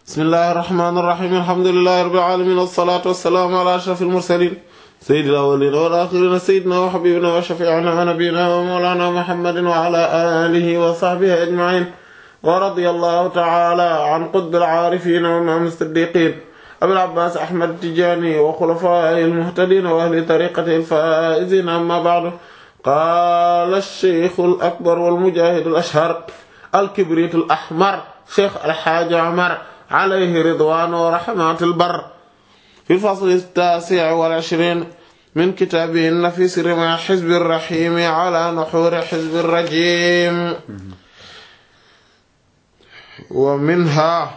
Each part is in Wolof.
bismillahi irrahmani irrahim alhamdulilahi rabbil alamin wassalatu wassalaamu ala ashrafil mursalin sayyidil awwalin wal akhirin sayyidina wa habibina wa shafi'ina wa nabiyyina wa mawlana muhammadin wa ala alihi wa sahbihi ajma'in wa radiyallahu ta'ala an qutbil aarifin wa imam as-siddiqin abil abbas ahmad tijani wa khulafaihi al-muhtadin wa ahli tariqatihi al-faizin amma ba'du qala ash-shaykh al-akbar wal mujahid al-ashhar al-kibrit al-ahmar shaykh al-hajj Umar alayhi ridwan wa rahmat al-barr في الفصل التاسع والعشرين من كتابه النفيس رمى حزب الرحيم على نحور حزب الرجيم ومنها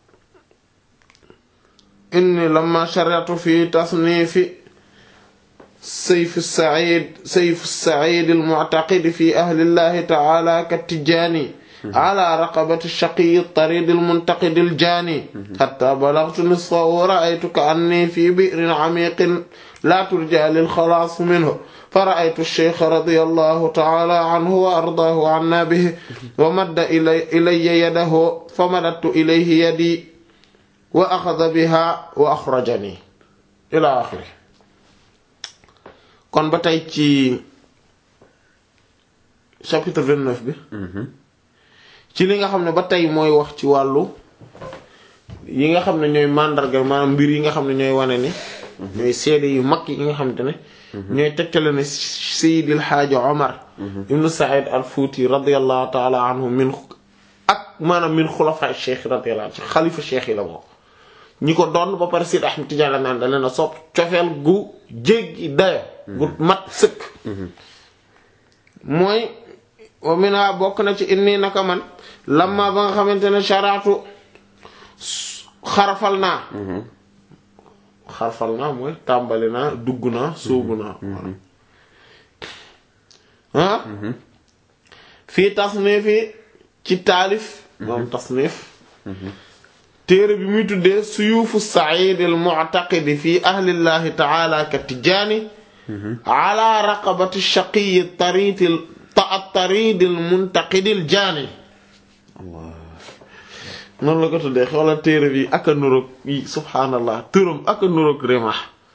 إني لما شرعت في تصنيف سيف السعيد سيف السعيد المعتقد في أهل الله تعالى كالتجاني على رقبة الشقي الطريد المنتقد الجاني حتى بلغت نصفه ورأيت كأني في بئر عميق لا ترجى للخلاص منه فرأيت الشيخ رضي الله تعالى عنه وأرضاه عنا به ومد إلي, إلي يده فمددت إليه يدي وأخذ بها وأخرجني إلى آخره kon ba tey ci chapitre 29 bi ci li nga xam ne ba tey mooy wax ci wàllu yi nga xam ne ñooy màndarga maanaam mbir yi nga xam ne ñooy wane ni ñooy seede yu mag yi nga xamante ne ñooy tegtale ne Seydil Haaji Omar ibnu Saïd al Fuuti radiyallahu taala anhu min ak maanaam min xulafa cheikh radiyallahu anhu xalifa cheikh yi la bokk ñi ko doon ba pare Seydi Ahmad Tijaan la naan da leen a sopp cofeel gu jéggi dayo gu mat sëkk mooy wa mina bokk na ci inni naka man lamma ba nga xamante ne sharaatu xarafal naa xarafal naa mooy tàmbali naa dugg naa sóobu naa ah fii tasnif yi ci taalif moom tasnif téere bi muy tuddee suyuufu said al mu'taqidi fi ahlillahi taala ka tijaani ala raqabati shaqiyi taritil at-taridil muntaqidil jaani noonu la ko tuddee xoolal téere bi ak a nuroog yi subhaanallah turam ak a nuroog Rimah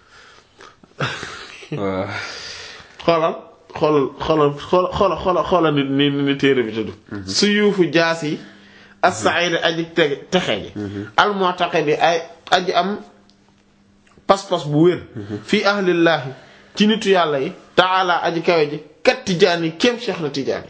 xoolal xoolal xoolal xoolal xoolal xoolal ni ni ni téere bi tudd suyuufu jaas yi as-sa'id aji te texe ji al-mu'taqidi ay aji am pas-pas bu wér fii ahlillaahi ci nitu yàlla yi taala aji kawe ji kat tijaani kéem Cheikh na tijaani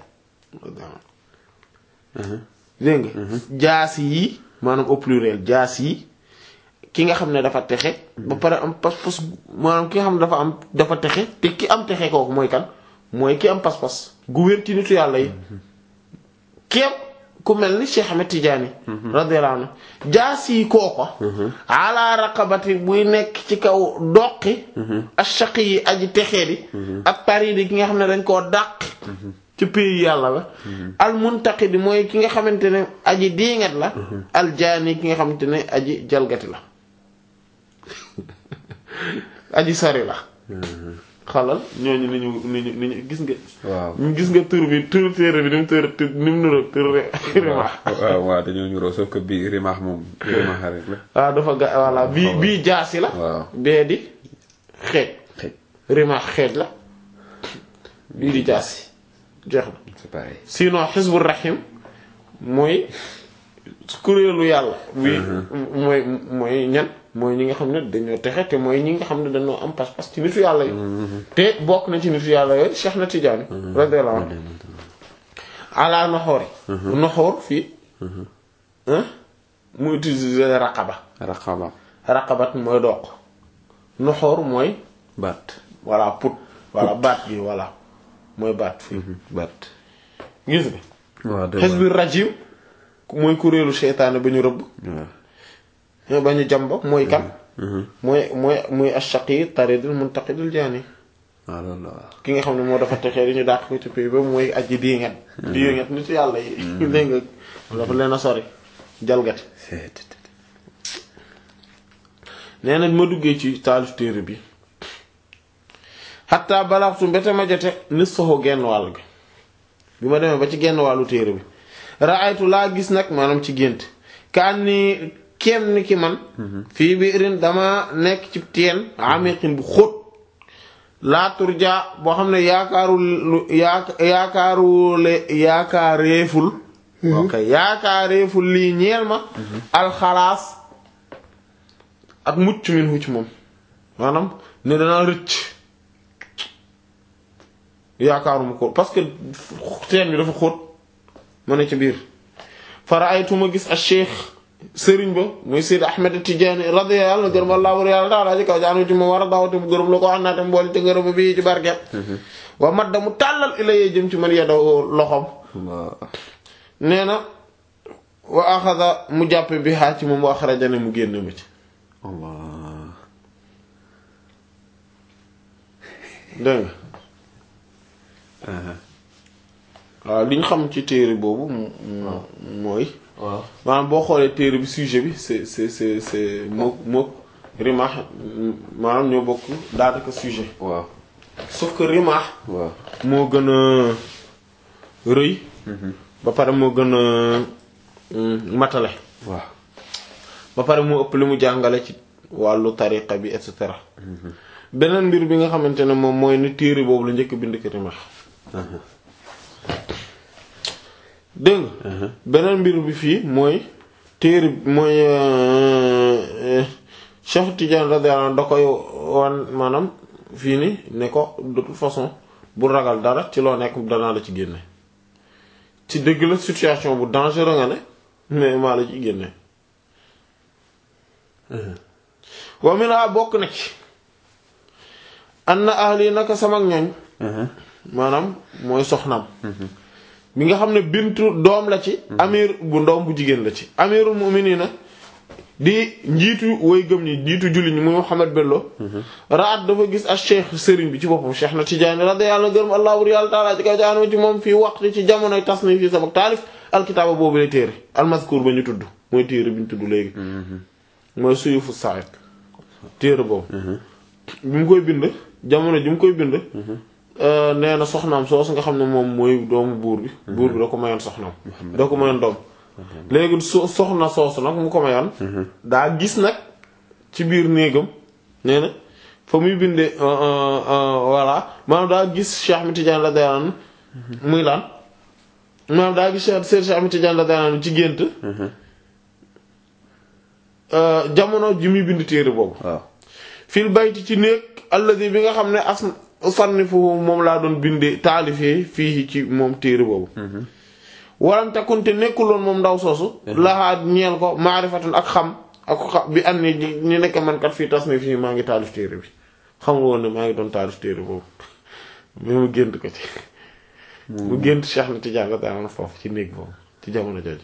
dégg nga jaas yi maanaam au pluriel jaas yi ki nga xam ne dafa texe ba pare am pas-pas maanaam ki nga xam ne dafa am dafa texe te ki am texe kooku mooy kan mooy ki am pas-pas gu wér ci nitu yàlla yi kéem ku mel ni Cheikh Ahmed Tidiane radiyallahu anhu jaas yi kooko ala raqabati buy nekk ci kaw doqi ashaqi yi aji texee di ak taridi ki nga xam ne dañ koo dàq ci pays yàlla la al muntaqidi mooy ki nga xamante ne aji diingat la al jaani ki nga xamante ne aji jalgati la aji sori la xalal ñooñu ni ñu ni ñu ni ñu gis nga. waaw gis nga tur bi tur téere bi ni mu tër ni mu niroog tur Rimah. waaw waaw dañoo ñuroo sauf que bii Rimah moom Rimah rek la. waaw dafa ga voilà bii bii jaasi la. waaw bee di xeej. xeej Rimah xeej la bii di jaasi jeex na. c'est pareil. sinon Hizbur Rahim mooy kuréelu yàlla. bii mooy mooy ñan. mooy ñi nga xam ne dañoo texe te mooy ñi nga xam ne dañoo am pas-pas ci nitu yàlla yi. te bokk na ci nitu yàlla yooyu Cheikh na Tidiane. radiyallahu anhu ala noxoor yi. noxoor fii. mu utiliser raqaba. raqaba. raqabat mooy doq. noxoor mooy. baat. voilà put. voilà baat gi voilà mooy baat fii. baat. gis nga. waaw dëgg Hizbir rajim mooy kuréelu seytaane ba ñu rëbb. waaw. ba ñu jàmb mooy kan. mooy mooy muy ashaqi taridul muntaqidul jaani waaw loolu la waaw. ki nga xam ne moo dafa texee di ñu dàq ko ci pays ba mooy aji diingat diingat nit yàlla yi dégg nga dafa leen a sori jalgati nee nañ ma duggee ci taalif téere bi xataa balaxtu mbete ma jote nis soxo genn wàll gi bi ma demee ba ci genn wàllu téere bi raaytu laa gis nag maanaam ci gént kaan ni kéem ni ki man fii biirin dama nekk ci teen amiqin bu xóot laa turja boo xam ne yaakaarul yaaka yaakaarule yaakaareeful ok yaakaareeful lii ñeel ma alxalaas ak mucc min hu ci moom maanaam ne danaa rëcc yaakaaruma ko parce que teen bi dafa xóot ma ne ci biir fara ay tuma gis a cheikh sëriñ ba muy Seyd Ahmed Tidiane radiyallahu anhu gërëm Allah war yàlla taala ci kaw jaanu ci moom war a dawate mu gërëm la ko wax naa te mbooli te ngërëm bi ci barket wa madda mu tàllal ilayee jëm ci man yeddaw loxom nee na wa axada mu jàppe bi xaa ci moom wa axrajane mu génn ma ci Allah dégg nga waaw li ñu xam ci téere boobu mooy waaw maanaam boo xoolee téere bi sujet bi c'est c'est c'est c'est mook mook rimaax maanaam ñoo bokk daanaka sujet waaw sauf que rimaax waaw moo gën a rëy ba pare moo gën a matale waaw ba pare moo ëpp li mu jàngale ci wàllu tariqa bi et cetera beneen mbir bi nga xamante ne moom mooy ni téere boobu la njëkk bind ko rimaax dégg nga beneen mbir bi fii mooy téere mooy Cheikh Tidiane radiyallahu anhu da koy wan maanaam fii ni ne ko de toute façon bu ragal dara ci loo nekk danaa la ci génne ci dëgg la situation bu dangereux nga ne mais maa la ci génne wa minha bokk na ci anna ahli naka sama ñoñ maanaam mooy soxnaam bi nga xam ne bintu doom la ci amir bu ndoom bu jigéen la ci amirul mu'minina di njiitu way gëm ñi njiitu julli ñi muy Muhammad Bello raat dafa gis ak cheikh sëriñ bi ci boppam cheikh na Tijaani radiyallahu gërëm allah wur yàlla taala ci kaw jaanoo ci moom fii waxtu ci jamonoy tasnif fii sama taalif alkitaaba boobu lay téere almaskuur ba ñu tudd mooy téere bi ñu tudd léegi mooy suyufu said téere boobu bi mu koy bind jamono ji mu koy bind nee na soxnaam soosu nga xam ne moom mooy doomu buur bi buur bi da ko mayoon soxnaam da ko mayoon doom léegi so soxna soosu nag mu ko mayoon daa gis nag ci biir néegam nee na fa muy bindee voilà maanaam daa gis Cheikh Ahmed Tidiane la dayaan muy laan maanaam daa gis Cheikh Cheikh Ahmed Tidiane la dayaan ci gént jamono ji muy bind téere boobu waaw fil bayti ci néeg alladi bi nga xam ne as sannifu moom laa doon bindee taalifee fii ci moom téere boobu walam takunte nekkuloon moom ndaw soosu laxaa ñeel ko maarifatun ak xam ak xam bi am ni ñi nekk man kat fii tas ni fii maa ngi taalif téere bi xamul woon ne maa ngi doon taalif téere boobu mais mu gént ko ci mu gént Cheikh na Tidiane la daan foofu ci néeg boobu ci jamono jooju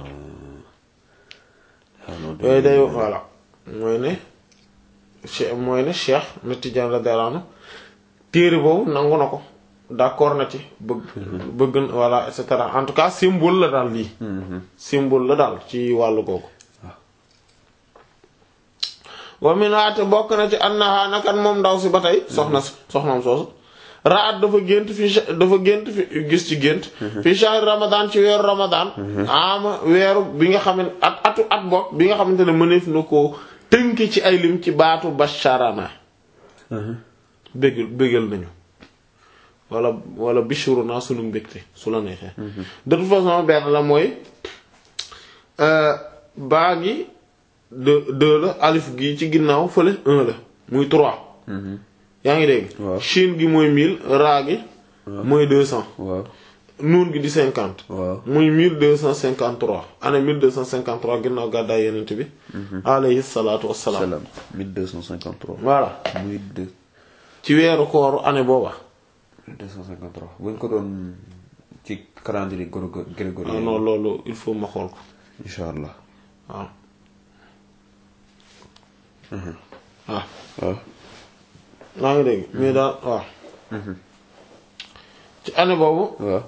yooyu day voilà mooy ne che mooy ne Cheikh na Tidiane la daan téere boobu nangu na ko d'accord na ci bëgg bëgg voilà et cetera en tout cas symbole la daal lii symbole la daal ci wàllu googu wa minaate bokk na ci annaha nakan moom ndaw si ba tey soxna si soxnaam soosu raat dafa gént fi dafa gént fi gis ci gént fi shahr ramadan ci weeru ramadan ama weeru bi nga xam ne at atu at bokk bi nga xamante ne mëneef na koo tënk ci ay lim ci baatu basharana bégal bégal nañu wala wala bishuru naa sunu mbégte su la neexee de toute façon benn la mooy baa gi deux deux la alif gi ci ginnaaw fële un la muy trois yaa ngi dégg waaw shin gi mooy mille raa gi mooy deux cent waaw nuun gi di cinquante waaw muy mille deux cent cinquante trois année mille deux cent cinquante trois ginnaaw gàddaay yenent bi alayhi salaatu wassalaam salaam 1253 voilà muy deux ci weeru kooru année booba 1253 bu ñu ko doon ci calendrier grégo- ah grégorien non loolu il faut ma xool ko incha allah waaw waaw waaw maa ngi dégg mais daal waaw ci année boobu waaw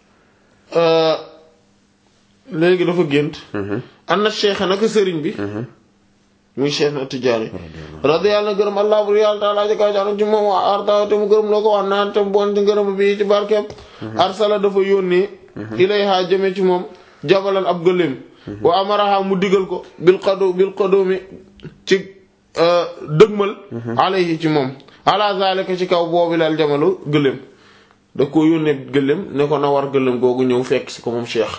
léegi dafa gént am na cheikh naka sëriñ bi muy cheikh na Tijaani radiyallahu anhu gërëm allah bu yàlla taala ci kaw jaanu ci moom waa arta te mu gërëm loo ko wax naan te bon ci ngërëm bi ci barkeem arsala dafa yónnee ilayha jëme ci moom jabalan ab gëléem wa amaraha mu digal ko bil qadu bil qadumi ci dëgmal alayhi ci moom ala zalika ci kaw boobu lal jamalu gëléem da ko yónnee gëléem ne ko na war gëléem googu ñëw fekk si ko moom cheikh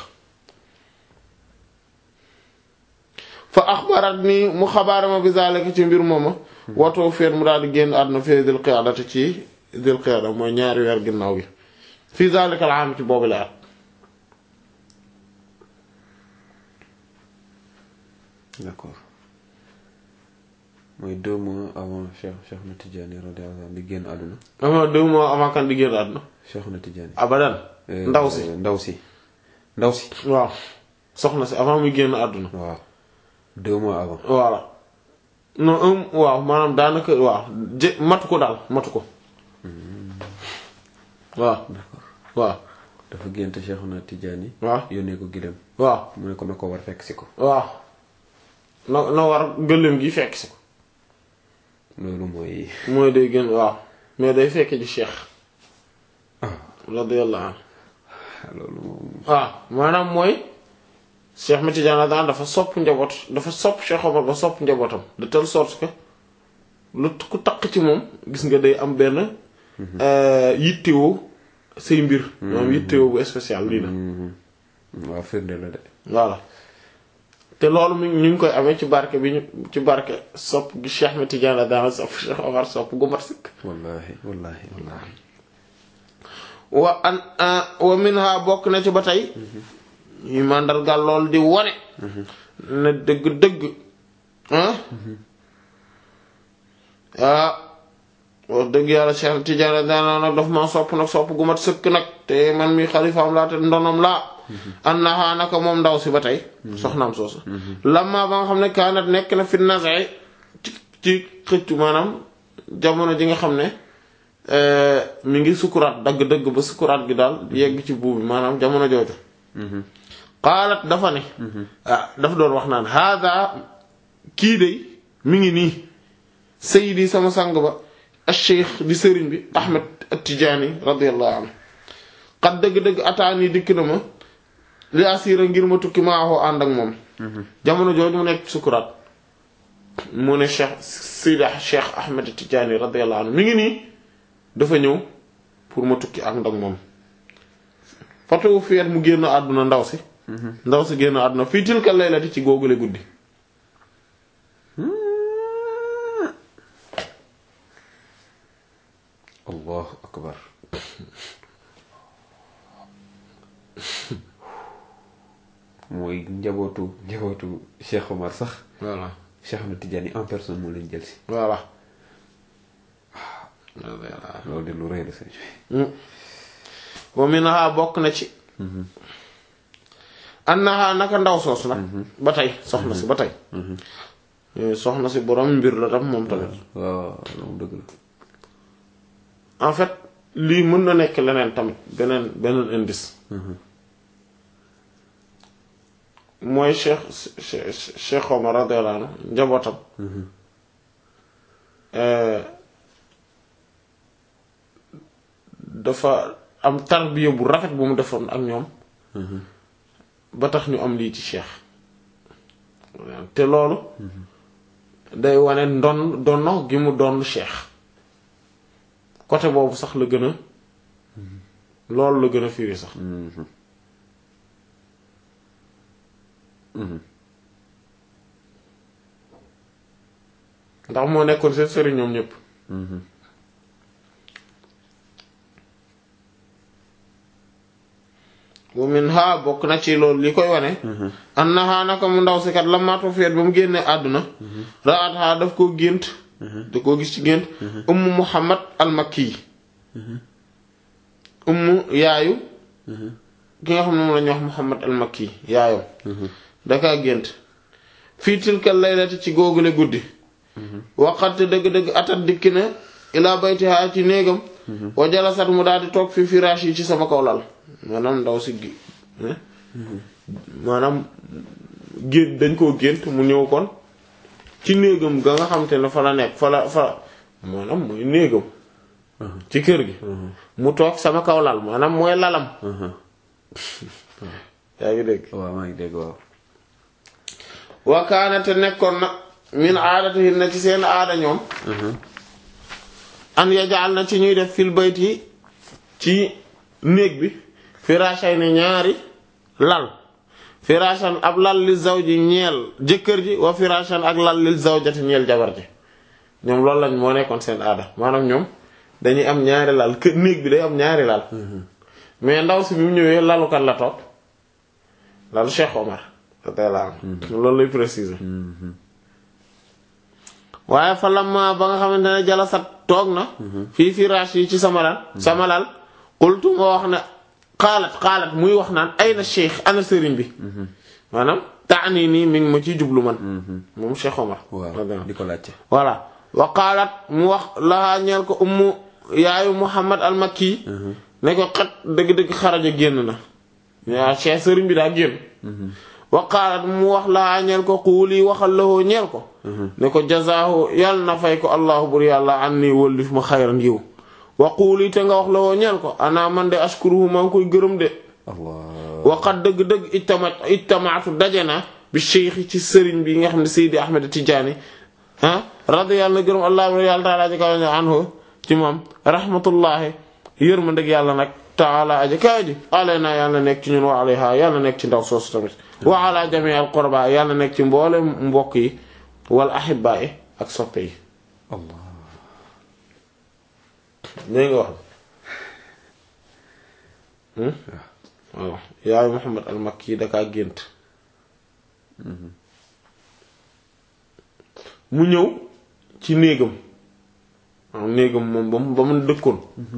fa axbarat ni mu xabaarama bi zalika ci mbir mooma watoo feet mu daal di génn àdduna fii dil qiyaadati ci dil qiyaada mooy ñaari weer ginnaaw gi fii zalika al aam ci boobu la at d'accord mooy deux mois avant Cheikh Cheikh na Tidiane radiyallahu anhu di génn àdduna ama deux mois avant kan di génn àdduna Cheikh na Tidiane abadan ndaw si ndaw si ndaw si waaw soxna si avant muy génn àdduna waaw deux mois avant voilà non un waaw maanaam daanaka waaw jë matu ko daal matu ko waaw waaw dafa gént Cheikh na Tidiane waaw yónnee ko gidem waaw mu ne ko na ko war fekk si ko waaw na na war gëléem gi fekk si ko loolu mooy mooy day gën waaw mais day fekk ji cheikh radiyallahu anhu loolu moom waaw maanaam mooy cheikh ma Tidiane daan dafa sopp njaboot dafa sopp Cheikh Omar ba sopp njabootam de telle sorte que lu ku taq ci moom gis nga day am benn yittewoo say mbir moom yittewoo bu spécial lii na waaw firnde la de voilà te loolu mi ñu ngi koy amee ci barke bi ñu ci barke sopp gi Cheikh ma Tidiane daan sopp Cheikh Omar sopp gu mat sëkk wallahi wallahi wallahi wa an wa minha bokk na ci ba tey yi màndargal lool di wone ne dëgg-dëgg ah ah wax dëgg yàlla Cheikh Tidiane daana nag daf ma sopp nag sopp gu mat sëkk nag te man mi xalifaam laa te ndonom laa annaha naka moom ndaw si ba tey soxnaam soosu lamma ba nga xam ne kaanat nekk na fi nasee ci ci xëccu maanaam jamono ji nga xam ne mi ngi sukuraat dagg-dëgg ba sukuraat gi daal yegg ci buubi maanaam jamono jooju xaalat dafa ne ah dafa doon wax naan hada kii de mi ngi nii sayidi sama sang ba acheikh di sëriñ bi ahmed at-tijaani radiyallahu anhu xat dëgg-dëgg ataani dikk na ma li asira ngir ma tukki maaxoo ànd ak moom jamono jooju mu nekk sukuraat mu ne cheikh sayidi cheikh ahmed at-tijaani radiyallahu anhu mi ngi nii dafa ñëw pour ma tukki ànd ak moom fatu fiet mu génn àdduna ndaw si ndaw si génn àdduna fii tilka laylati ci googule guddi allahu akbar mooy njabootu njabootu Cheikh Omar sax voilà Cheikh na Tidiane en personne moo leen jël si voilà loolu de lu rëy la sëñ wa minha bokk na ci annaha naka ndaw soosu nag ba tey soxna si ba tey soxna si borom mbir la tam moom tamit waaw loolu dëgg la en fait lii mën na nekk leneen tamit beneen beneen indice mooy cheikh cheikh Omar radiyallahu anhu njabootam dafa am tarbiya bu rafet bu mu defoon ak ñoom ba tax ñu am lii ci cheikh te loolu day wane ndon donno gi mu doon cheikh côté boobu sax la gën a loolu la gën a firi sax ndax moo nekkoon seen sëriñ ñoom ñépp wa min ha bokk na ci loolu li koy wane annaha naka mu ndaw si kat la maatu feet ba mu génnee àdduna raat ha daf koo gént da koo gis ci gént ummu muhammad al makki ummu yaayu ki nga xam ne moom la ñuy wax muhammad al makki yaayam dakaa gént fii tilkal laylati ci googule guddi waqat dëgg-dëgg atat dikki na ilaa baytiha ci néegam wa jalasat mu daal di toog fi firaash yi ci sama kaw lal maanaam ndaw si gi maanaam gént dañ koo gént mu ñëw kon ci néegam ga nga xam te ne fa la nekk fa la fa maanaam mooy néegam ci kër gi mu toog sama kaw lal maanaam mooy lalam yaa ngi dégg waaw maa ngi dégg waaw wa kaana te nekkoon na min aadatihin na ci seen aada ñoom an yajaal na ci ñuy def fil bayti ci néeg bi firashay ne ñaari lal firashan ab lal li zawji ñeel jëkkër ji wa firashan ak lal li zawjati ñeel jabar ji ñoom loolu lañ moo nekkoon seen aada maanaam ñoom dañuy am ñaari lal kër néeg bi day am ñaari lal mais ndaw si bi mu ñëwee lalu kan la toog lalu Cheikh Omar radiyallahu anhu loolu lay préciser waaye fa lamma ba nga xamante ne jalasat toog na fii firaash yi ci sama lal sama lal qultu ma wax ne xaalat xaalat muy wax naan ay na cheikh ana sëriñ bi maanaam taani nii mi ngi ma ciy jublu man moom Cheikh Omar waaw di ko laajte voilà wa qaalat mu wax lahaa ñeel ko ummu yaayu Muhammad al Makki ne ko xat dëgg-dëgg xaraja génn na yaa cheikh sëriñ bi daa génn wa qaalat mu wax lahaa ñeel ko xuuli waxal lahoo ñeel ko ne ko jazaahu yàlla na fay ko allahu bur yàlla an nii wëllif ma xayran yiw wa xuuli te nga wax lahoo ñeel ko ana man de ashkuruhu maa ngi koy gërëm de allah waqat dëgg-dëgg ijtama ijtamaatu daje na bi cheikh ci sëriñ bi nga xam ne Seydi Ahmed Tidiane ah radiyallahu gërëm allah yàlla taala aji kaw anhu ci moom rahmatullahi yërmandeg yàlla nag taala aji kaw ji alayna yàlla nekk ci ñun wa alayha yàlla nekk ci ndaw soosu tamit wa ala jami al qurba yàlla nekk ci mboole mbokk yi wal ahibba yi ak soppe yi allah léegi nga wax waaw yaayu Muhammad al Makki dakaa gént mu ñëw ci néegam waaw néegam moom ba mu ba mu dëkkoon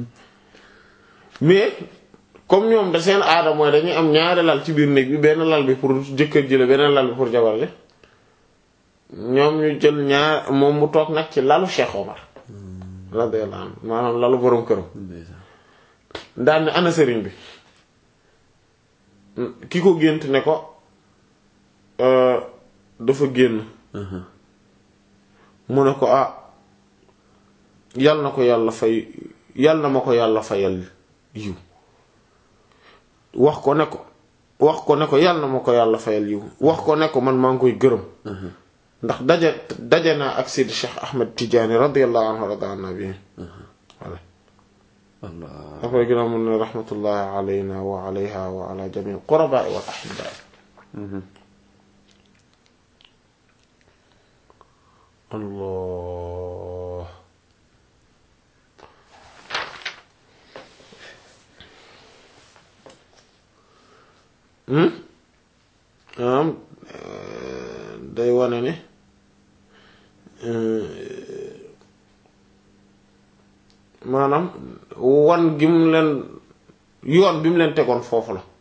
mais comme ñoom da seen aada mooy dañuy am ñaari lal ci biir néeg bi benn lal bi pour jëkkër ji la benn lal bi pour jabar ji ñoom ñu jël ñaar moom mu toog nag ci lalu Cheikh Omar radiyallahu anhu maanaam lalu boroom këram daan ne ana sëriñ bi ki ko gént ne ko dafa génn mu ne ko ah yal na ko yàlla fay yal na ma ko yàlla fayal yiw wax ko ne ko wax ko ne ko yal na ma ko yàlla fayal yiw wax ko ne ko man maa ngi koy gërëm ndax daje daje naa ak Seydi Cheikh Ahmed Tidiane radiyallahu anhu rada an nabi voilà allah après ginnaaw mun ne rahmatullahi alayna wa alayha wa ala jami quraba wal ahibba allah am day wane ne maanaam wan gi mu leen yoon bi mu leen tegoon foofu la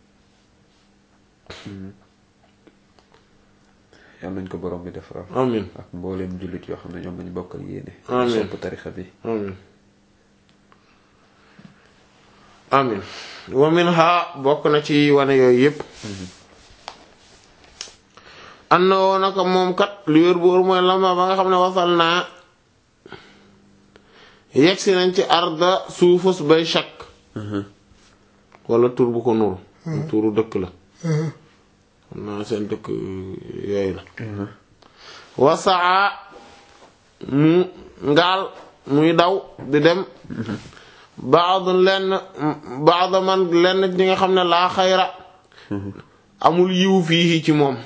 yal nañ ko borom bi defaral amin ak mbooleem jullit yoo xam ne ñoom lañu bokkal yéene Amiin. sopp tarixa bi amin amin wa minha bokk na ci wane yooyu yépp an na woo naka moom kat lu wér bu wóor mooy lama ba nga xam ne wasal naa yegsi nañ ci arda suufus bay shak wala tur bu ko nuru turu dëkk la xam naa seen dëkk yooyu la wasaa mu ngaal muy daw di dem baad lenn baad man lenn ñi nga xam ne laa xayra amul yiw fii ci moom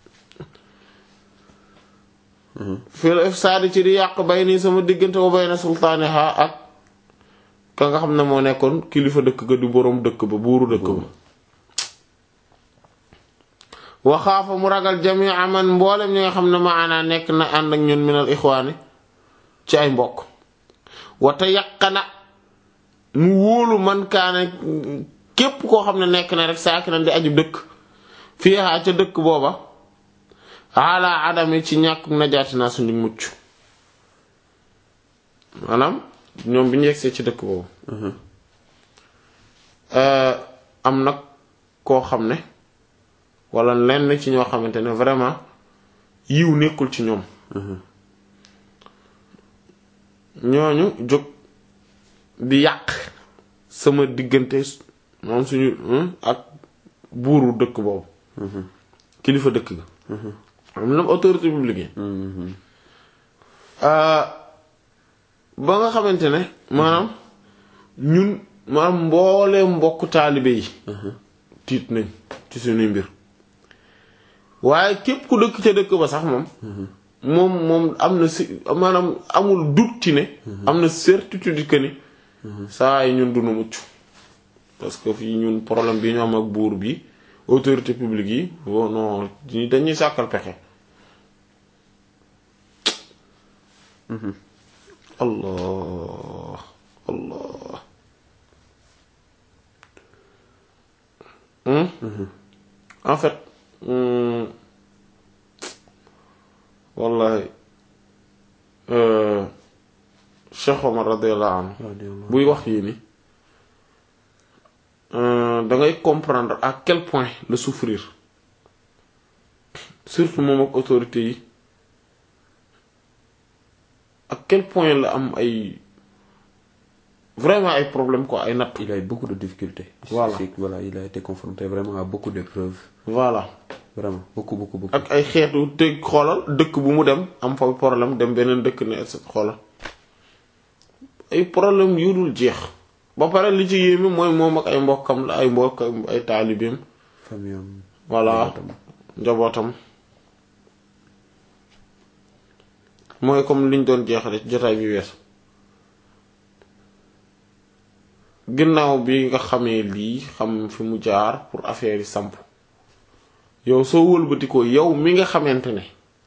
fil ifsaadi ci di yàq bay nii sama diggante wa bayna sultaaniha ak ka nga xam ne moo nekkoon kilifa dëkk ga di boroom dëkk ba buuru dëkk ba waxaafa mu ragal jamii man mboolem ñi nga xam ne maanaa nekk na ànd ak ñun minal ixwaani ci ay mbokk wata yaqana mu wóolu man kaane képp koo xam ne nekk na rek saaki na di aju dëkk fii ca dëkk booba ala adami ci ñàkk najaati naa suñu mucc maanaam ñoom bi ñu yegsee ci dëkk boobu am nag koo xam ne wala lenn ci ñoo xamante ne vraiment yiw nekkul ci ñoom ñooñu jóg di yàq sama diggante moom suñu ak buuru dëkk boobu kilifa dëkk ga am na autorité publique yi ba nga xamante ne maanaam ñun maanaam mbooleem mbokk taalibe yi tiit nañ ci suñuy mbir waaye képp ku dëkk ca dëkk ba sax moom moom moom am na si maanaam amul doute ci ne am na certitude que ni saa yi ñun dunu mucc parce que fii ñun problème bi ñu am ak buur bi autorité publique yi bon non dañuy sàkkal pexe allah allah en fait wallahi Cheikh Omar radiyallahu anhu buy wax yii ni da ngay comprendre à quel point le souffrir surtout moom ak autorité yi à quel point la am ay vraiment ay problème quoi ay natt il a eu beaucoup de difficultés Voilà. C'est- voilà il a été confronté vraiment à beaucoup d'épreuves voilà vraiment beaucoup beaucoup beaucoup ak ay xeetu te xoolal dëkk bu mu dem am fa problème dem beneen dëkk ne et cetera xoolal ay problème yu dul jeex ba pare li ci yéeme mooy moom ak ay mbokkam la ay mbokk ay taalibeem famille am voilà njabootam. njabootam mooy comme liñ doon jeexale ci jotaay bi weesu ginnaaw bi nga xamee lii xam fi mu jaar pour affaire yi samp yow soo wëlbatikoo yow mi nga xamante ne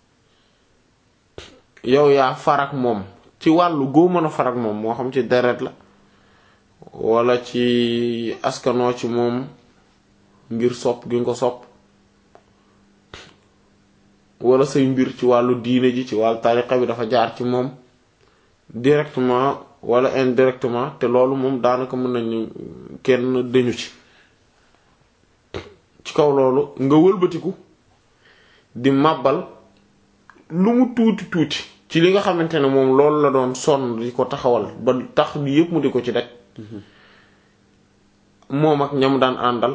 yow yaa farak moom ci wàllu goo mën a farak moom moo xam ci deret la wala ci askanoo ci moom ngir sopp gi nga ko sopp wala say mbir ci wàllu diine ji ci wàllu tariqa bi dafa jaar ci moom directement wala indirectement te loolu moom daanaka mën nañu kenn dañu ci ci kaw loolu nga wëlbatiku di màbbal lu mu tuuti tuuti ci li nga xamante ne moom loolu la doon sonn di ko taxawal ba tax li yépp mu di ko ci daj moom ak ñam daan àndal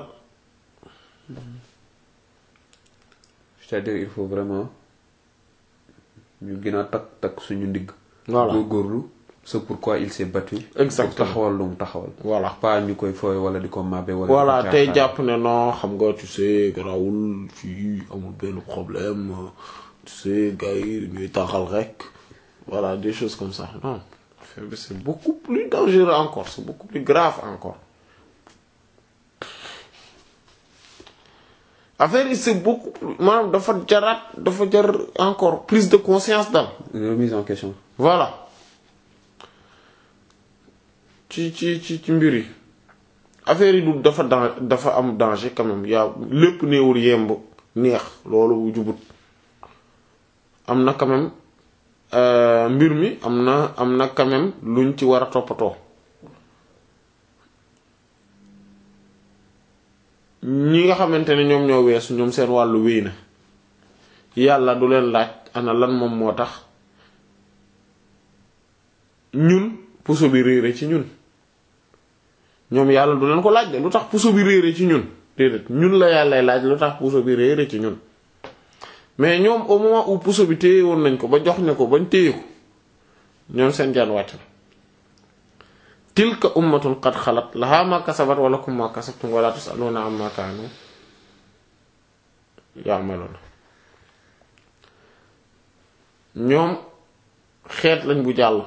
c'est-à-dire il faut vraiment ñu gën a takk takk suñu ndigg Voilà. góorgóorlu c'est pourquoi il s'est battu Exactement. pour taxawal lu mu taxawal voilà pas ñu koy fooy wala di ko màbbe wala voilà di ko tey caaxaan. jàpp ne non xam nga tu sais garawul fii amul benn problème tu sais gars yi ñuy taxal rek voilà des choses comme ça non affaire bi c'est beaucoup plus dangereux encore c'est beaucoup plus grave encore affaire yi c'est beaucoup plus maanaam dafa jaraat dafa jar encore prise de conscience daal remise en question voilà ci ci ci ci mbir yi affaire yi du dafa dan dafa am danger quand même yaa lépp néewul yemb neex loolu jubut am na quand même euh, mbir mi am na am na quand même luñ ci war a toppatoo ñi nga xamante ne ñoom ñoo weesu ñoom seen wàllu wéy na yàlla du leen laaj ana lan moom moo tax ñun puso bi réere ci ñun ñoom yàlla du leen ko laaj de lu tax puso bi réere ci ñun déedéet ñun la yàllay laaj lu tax puso bi réere ci ñun mais ñoom au moment où puso bi téye woon nañ ko ba jox ne ko bañ téye ko ñoom seen jaan wàcc na tilka ummatun qad xalat laha ma kasabat wa lakum ma kasabtum wala tusaluna amma kaanu ya'malun ñoom xeet lañ bu jàll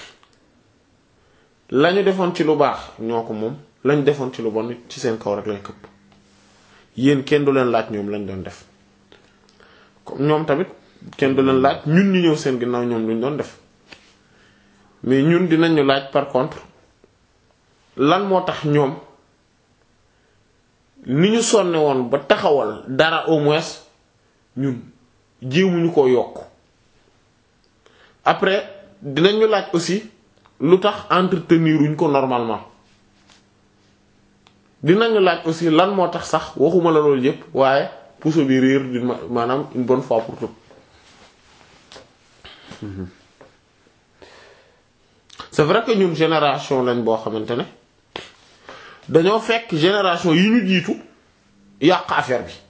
lañu defoon ci lu baax ñoo ko moom lañ defoon ci lu bon ci seen kaw rek lañ këpp yéen kenn du leen laaj ñoom lañ doon def comme ñoom tamit kenn du leen laaj ñun ñu ñëw seen ginnaaw ñoom luñ doon def mais ñun dinañ ñu laaj par contre lan moo tax ñoom ni ñu sonne woon ba taxawal dara au moins ñun jéemuñu ko yokk après dinañ ñu laaj aussi lu tax entretenir wuñ ko normalement dinañu laaj aussi lan moo tax sax waxuma la loolu yépp waaye puso bi réer di ma- maanaam une bonne fois pour tout c'est vrai que ñun génération lañ boo xamante ne dañoo fekk génération yi ñu jiitu yàq affaire bi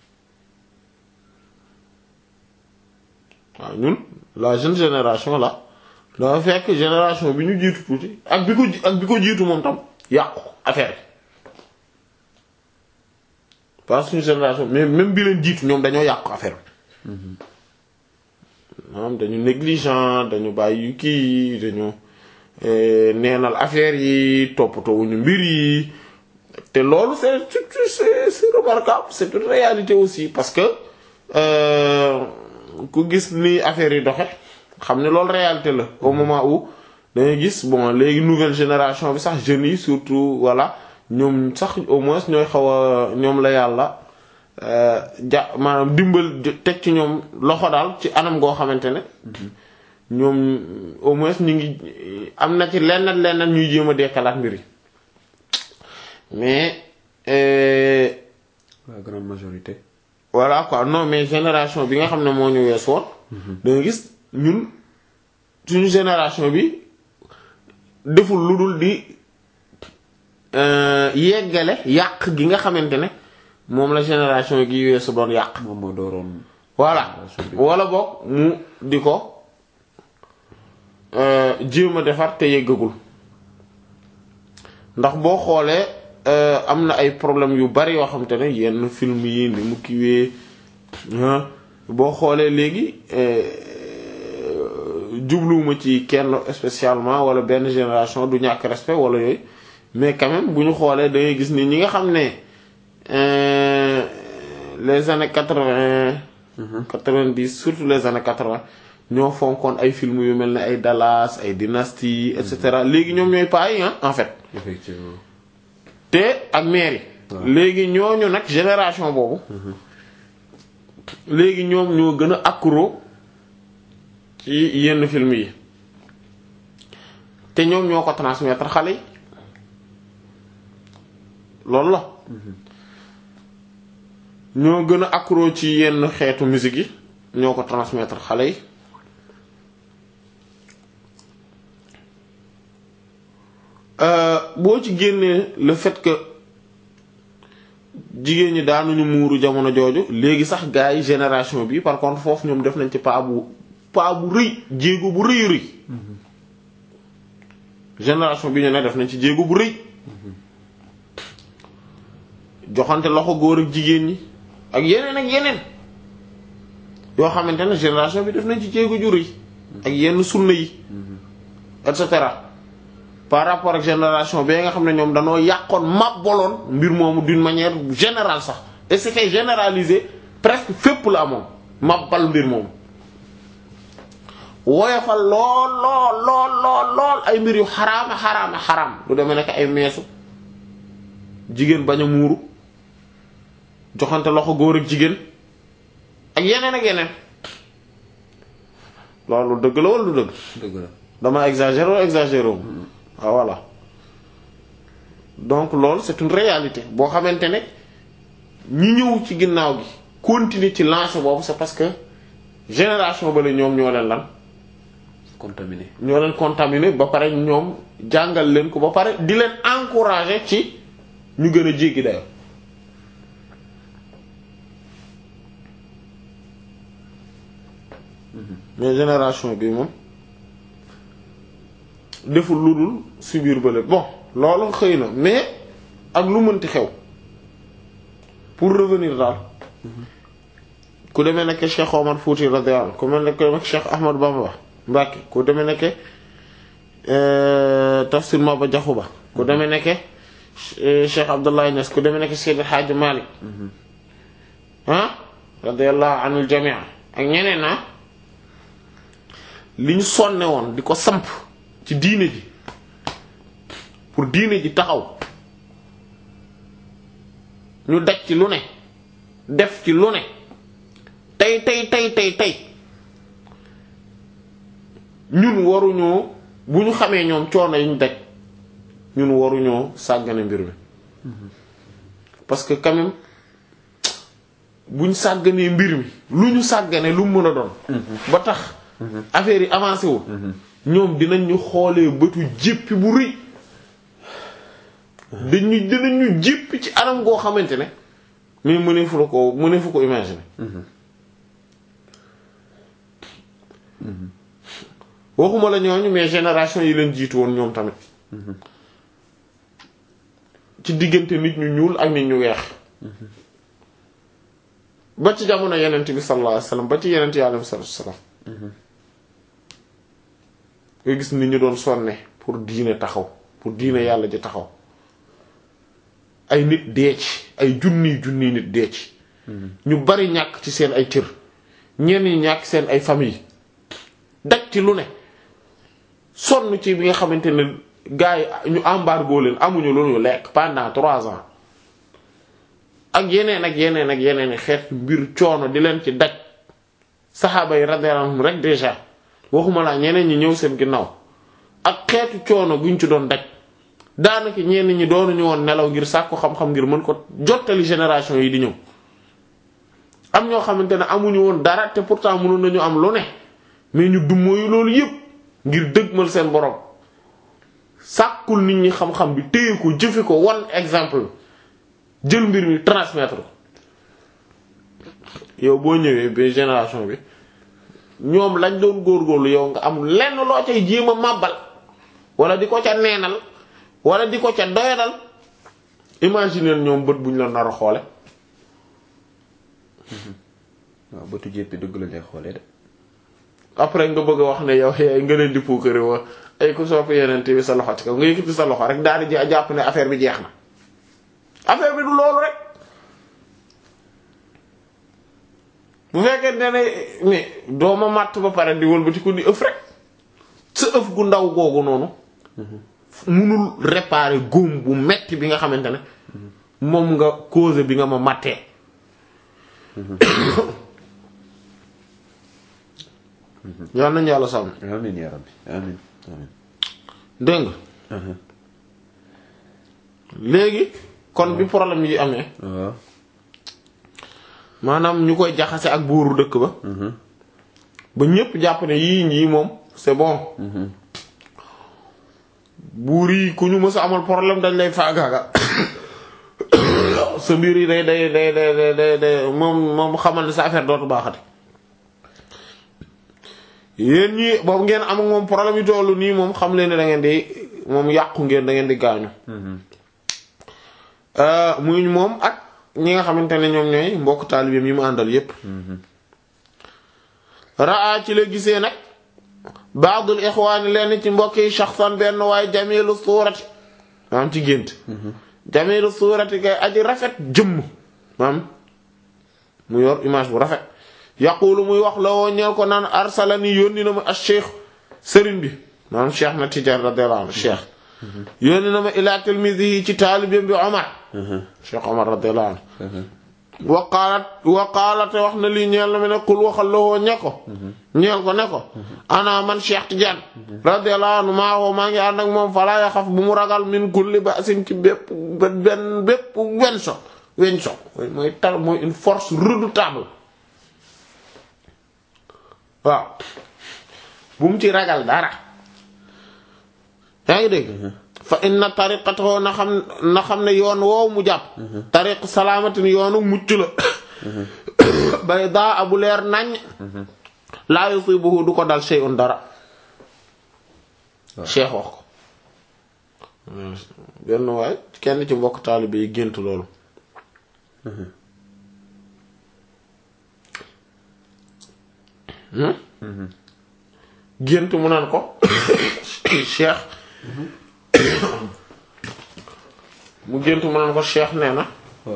waaw ñun la jeune génération là dafa fekk génération bi ñu jiitu tuuti ak bi ko ak bi ko jiitu moom tam yàqu affaire bi parce que suñu génération mais même bi leen jiitu ñoom dañoo yàqu affaire bi maanaam dañu négligent dañu bàyyi kii dañu neenal affaire yi toppatoowuñu mbir yi te loolu c'est c'est c'est remarquable c'est une réalité aussi parce que ku gis ni affaire yi doxe xam ne loolu réalité la au moment où dangay gis bon léegi nouvelle génération bi sax jeunes yi surtout voilà ñoom sax au moins ñooy xaw a ñoom la yàlla ja maanaam dimbal teg ci ñoom loxo daal ci anam goo xamante ne ñoom au moins ñu ngi am na ci lenn lenn ñuy jéem a dekkalaat mbir yi mais. la grande majorité. voilà quoi non mais génération bi nga xam ne moo ñu wees woon. da nga gis ñun suñu génération bi deful lu dul di yeggale yàq gi nga xamante ne moom la génération gi weesu doon yàq. moom moo dooroon. voilà wala boog mu di ko jéem a defar te yeggagul ndax boo xoolee am na ay problèmes yu bari yoo xamante ne yenn film yi ni mu kiwee boo xoolee léegi jubluwuma ci kenn spécialement wala benn génération du ñàkk respect wala yooyu mais quand même bu ñu xoolee da ngay gis ni ñi nga xam ne les années quatre-vingt quatre-vingt-dix surtout les années quatre-vingt ñoo fonkoon ay film yu mel ne ay Dallas ay Dynasty et cetera léegi ñoom ñooy paa yi en fait. effectivement. te ak mairie. léegi ñooñu nag génération boobu. léegi ñoom ñoo gën a accro ci yenn film yi te ñoom ñoo ko transmettre xale yi loolu la. ñoo gën a accro ci yenn xeetu musique yi ñoo ko transmettre xale yi. boo ci génnee le fait que jigéen ñi daanuñu muuru jamono jooju léegi sax gars yi génération bi par contre foofu ñoom def nañ ci pas bu pas bu rëy jéego bu rëy rëy génération bi ñu ne def nañ ci jéego bu rëy joxante loxo góor ak jigéen ñi ak yeneen ak yeneen yoo xamante ne génération bi def nañ ci jéego ju rëy ak yenn sunna yi et cetera par rapport ak génération bi nga xam ne ñoom danoo yàqoon màbboloon mbir moomu d'une manière générale sax et c'était généralisé presque fépp la amoon màbbal mbir moomu woyofal lool lool lool lool lool ay mbir yu xaraama xaraama xaraam lu demee nekk ay meesu jigéen bañ a muuru joxante loxo góor ak jigéen ak yeneen ak yeneen loolu dëgg la wala du dëgg dëgg la dama exagéré wala exagéré wu ah voilà donc loolu c'est une réalité boo xamante ne ñi ñëw ci ginnaaw gi continuer ci lancé boobu c'est parce que génération ba la ñoom ñoo leen lan contaminé ñoo leen contaminé ba pare ñoom jàngal leen ko ba pare di leen encourager ci ñu gën a jéggi dayo mais génération bi moom deful lu dul subir bële bon loolu xëy na mais ak lu mënti xew pour revenir daal ku demee nekk Cheikh Omar Fouti radiyallahu anhu ku mel ne ku demee Cheikh Ahmad Bamba Mbacke ku demee nekk Tafsir Maba Diakhou Ba ku demee nekk Cheikh Abdoulaye Niass ku demee nekk Seydi Hadji Malick ah radiyallahu anil jami' ak ñeneen ah li ñu sonne woon di ko samp ci diine ji pour diine ji taxaw ñu daj ci lu ne def ci lu ne tey tey tey tey tey ñun waruñoo bu ñu xamee ñoom coono yi ñu daj ñun waruñoo sàggane mbir mi parce que quand même buñ sàgganee mbir mi lu ñu sàggane lu mu mën a doon ba tax affaire yi avancé wu ñoom dinañ ñu xoolee bëtu jéppi bu rëy dañu dinañ ñu jéppi ci anam goo xamante ne mais mëneefu la ko mëneefu ko imaginer waxuma la ñooñu mais génération yi leen jiitu woon ñoom tamit ci diggante nit ñu ñuul ak nit ñu weex ba ci jamono yenent bi sallallahu alayhi wasallam ba ci yenent yi alayhi wasallam nga gis nit ñu doon sonne pour diine taxaw pour diine yàlla ji taxaw ay nit dee ci ay junniy junniy nit dee ci ñu bari ñàkk ci seen ay cër ñenn ñi ñàkk seen ay famille daj ci lu ne sonn ci bi nga xamante ne gars yi ñu embargo leen amuñu lu ñu lekk pendant trois ans ak yeneen ak yeneen ak yeneen xeet mbir coono di leen ci daj saxaaba yi radiyallahu anhum rek déjà waxuma laa ñeneen ñi ñëw seen ginnaaw ak xeetu coono guñ ci doon daj daanaka ñenn ñi doonuñu woon nelaw ngir sàkku xam-xam ngir mën ko jottali génération yi di ñëw am ñoo xamante ne amuñu woon dara te pourtant mënoon nañu am lu ne mais ñu dummóoyu loolu yépp ngir dëgmal seen borom sàkkul nit ñi xam-xam bi téye ko jëfe ko wan exemple jël mbir mi transmettre ko yow boo ñëwee ba génération bi ñoom lañ doon góorgóorlu yow nga am lenn loo cay jéem a màbbal wala di ko ca neenal wala di ko ca doyadal imaginer ñoom bët buñ la nar a xoole waaw bëtu jéppi dëgg la lay xoolee de après nga bëgg a wax ne yow yaay nga leen di puukare wa ay ku sopp yeneen bi sa loxo ci kaw nga yëkkati sa loxo rek daal di jàpp ne affaire bi jeex na affaire bi du loolu rek bu fekkee ne ne mais dooma màtt ba pare di wëlbati ko di ëf rek sa ëf gu ndaw googu noonu munul réparer góom bu metti bi nga xamante ne moom nga cause bi nga ma màttee yal nañu yàlla sàmm amin ya rabbi amin amin dégg nga léegi kon bi problème yi amee waaw maanaam ñu koy jaxase ak buuru dëkk ba ba ñépp jàpp ne yii ñii moom c'est bon buur yi ku ñu mës a amal problème dañ lay faagaaga sa mbir yi day day day day day day moom moom xamal ne sa affaire dootu baaxati yéen ñi boobu ngeen am ak moom problème yu tollu nii moom xam leen ne da ngeen di moom yàqu ngeen da ngeen di gaañu muy moom ak ñi nga xamante ne ñoom ñooy mbokk taalibeem yi mu àndal yépp raa ci la gisee nag baadul ixwaani lenn ci mbokk yi shaxsan benn waaye jamilu suurati maam ci gént jamilu suurati kay aji rafet jëmm maam mu yor image bu rafet yaqulu muy wax la woo ñeel ko naan arsalani yónni na ma ak cheikh sëriñ bi maam cheikh na Tijaan radiyallahu anhu cheikh yónni na ma ila tilmisihi ci taalibeem bi Omar cheikh Omar radiyallahu anhu waqaalat waqaalate wax na lii ñeel na ma ne qul waxal la woo ñe ko ñeel ko ne ko ana man cheikh Tijaan radiyallahu anhu maa woo maa ngi ànd ak moom falaa yaxaf bu mu ragal min kulli ba'sin ci bépp benn bépp wen so weñ so mooy tar mooy une force redoutable waaw bu mu ci ragal dara yaa ngi dégg fa inna tariqatahu na xam na xam ne yoon woow mu jàpp tariq salaamatin yoonu mucc la bay daa abu leer nañ laa yusibuhu du ko dal shay'un dara cheikh wax ko benn waay kenn ci mbokk taalibe yi gént loolu gént mu naan ko cheikh mu gént mu naan ko cheikh nee na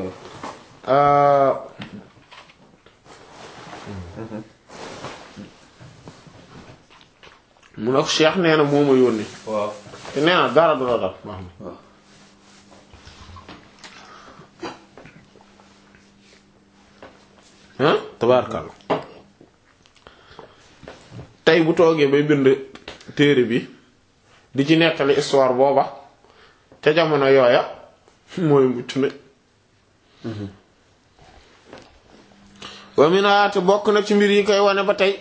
mu ne ko cheikh nee na moo ma yónni waaw te nee na dara du la dal baax na waaw ah tabaarkalla tey bu toogee bay bind téere bi di ci nettali histoire booba ca jamono yooya mooy mucc na wa minaate bokk na ci mbir yi koy wane ba tey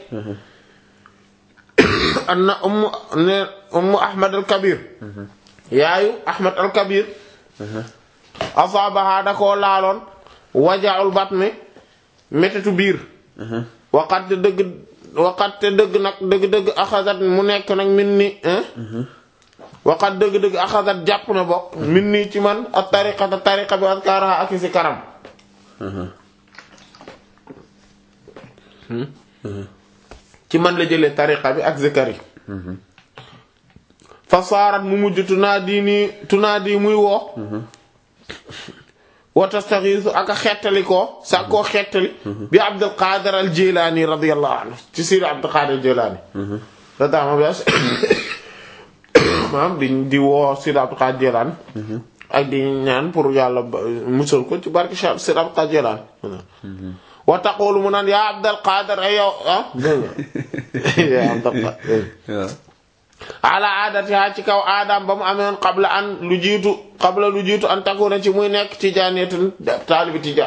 anna ummu ne ummu ahmad al kabir yaayu ahmad al kabir asaabaha da koo laaloon wajaul batni méttitu biir waqat te dëgg waqat te dëgg nag dëgg-dëgg axasat mu nekk nag min ni waqat dëgg-dëgg axasat jàpp na bokk min nii ci man ak tariqata tariqa bi askaraha ak si karam ci man la jëlee tariqa bi ak zikar yi fa saarat mu mujj tunaadi nii tunaadi muy woo wa tastaxiisu ak a xettali koo sa koo xettali bi Abdul Qadir al Jilani radiyallahu anhu ci siir Abdul Qadir al Jilani da daama bi maanaam di di woo siir Abdul Qadir Jilani ak di ñaan pour yàlla musal ko ci barke siir Abdul Qadir Jilani wa taqulu mu naan yaa Abdul Qadir ay yow ah yaa Abdul Qadir ala aadatiha ci kaw aadaam ba mu amewoon qabla an lu jiitu qabla lu jiitu an takuna ci muy nekk tijaaniyatan taalibi tijaan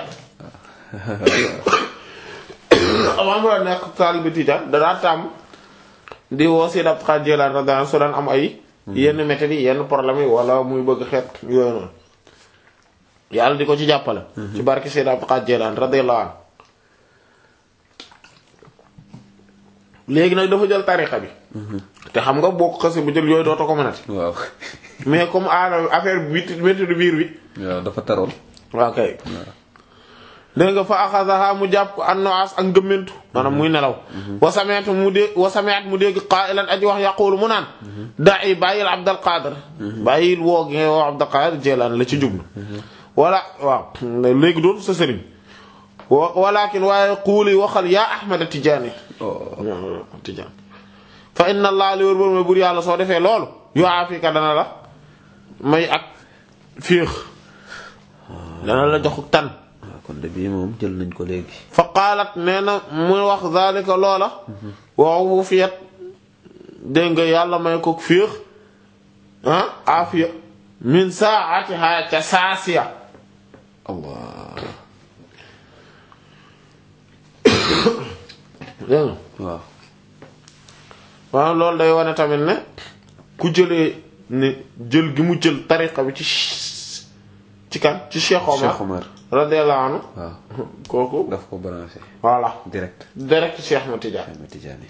avant mu la nekk taalibi tijaan danaa tàmm di woo si dab xaaj jëlaan radiyallahu su daan am ay yenn méthodes yi yenn problème yi wala muy bëgg xeet yooyu noonu yàlla di ko ci jàppale ci barke si dab xaaj jëlaan radiyallahu anhu léegi nag dafa jël tariqa bi te xam nga boo ko xasee bu jël yooyu dootoo ko mënati waaw mais comme aada affaire bi métti du biir bi waaw dafa taroon waaw kay dégg nga fa axasaha mu jàpp an noas ak ngëmmentu maanaam muy nelaw wasameet mu dé wasameet mu dégg qaa'ilan aji wax yaqulu mu naan da'i bàyyil Abdul Qadir bàyyil woo gi woo Abdul Qadir Jilani la ci jublu wala waaw léegi dootu sa sëriñ walakin waaye quuli waxal yaa Ahmad Tijaani Tijaan fa inna allah li wër bër mooy bur yàlla soo defee loolu yu aafika dana la may ak féex dana la jox tan waaw kon de bii moom jël nañ ko léegi fa qaalat nee na muy wax zalika loola waxu fiyat dégg nga yàlla may ko féex ah aafiya min saatiha ca saasiya allah dégg nga waaw waaw loolu day wane tamit ne ku jëlee ne jël gi mu jël tariqa bi ci ci kan ci Cheikh Omar Cheikh Omar radiyallahu anhu waaw kooku daf ko branché voilà direct direct Cheikh Ahmed Tidiane Ahmed Tidiane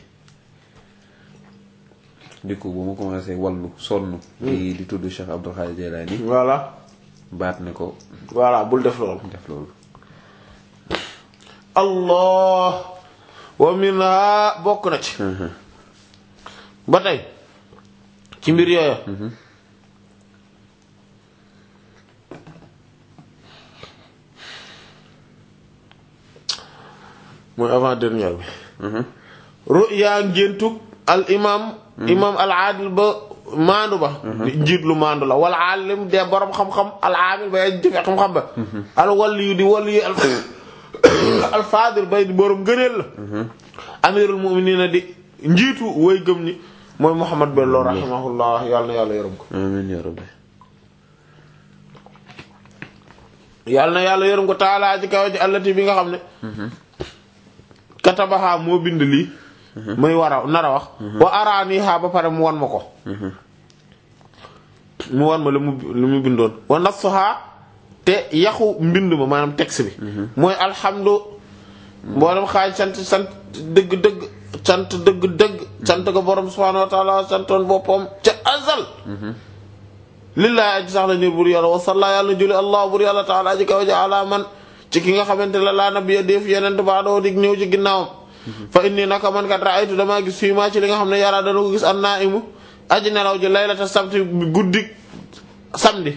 du coup bu ma commencé wallu sonn di di tudd Cheikh Abdul Xaadir Jilani voilà baat ne ko voilà bul def loolu def loolu allah wa minha bokk na ci ba tey ci mbir yooya mooy avant dernière bi ruya ngéntug al imam imam al aadil ba maandu ba njiit lu maandu la wal alim de borom xam-xam al aamil ba jëfe xam-xam ba al waliyu di waliyu al al fadil bay di borom gëneel la amirul mu'minina di njiitu way gëm ni mooy Muhammad Bello rahimahullah yàlla na yàlla yërëm ko amiin yaa rabbi yàlla na yàlla yërëm ko taalaa ci kaw ci allati bi nga xam ne katabaha moo bind lii muy war a nar a wax wa araaniha ba pare mu wan ma ko mu wan ma lu mu lu mu bindoon wa nassuha te yaxu mbind ma maanaam texte bi mooy alhamdu mboolem xaaj sant sant dëgg-dëgg sant dëgg-dëgg sant ko borom subhaanahu wa taala santoon boppam ca azal lillahi aji sax la ñur bur yàlla wasalla yàlla na julli allah bur yàlla taala aji kaw ji ala man ci ki nga xamante la laa nabiya def yeneen ba doo dig ñëw ci ginnaawam fa inni naka man kat raaytu damaa gis fii maa ci li nga xam ne yàlla dana ko gis an naa imu aji nelaw ji laylata sabti guddi samedi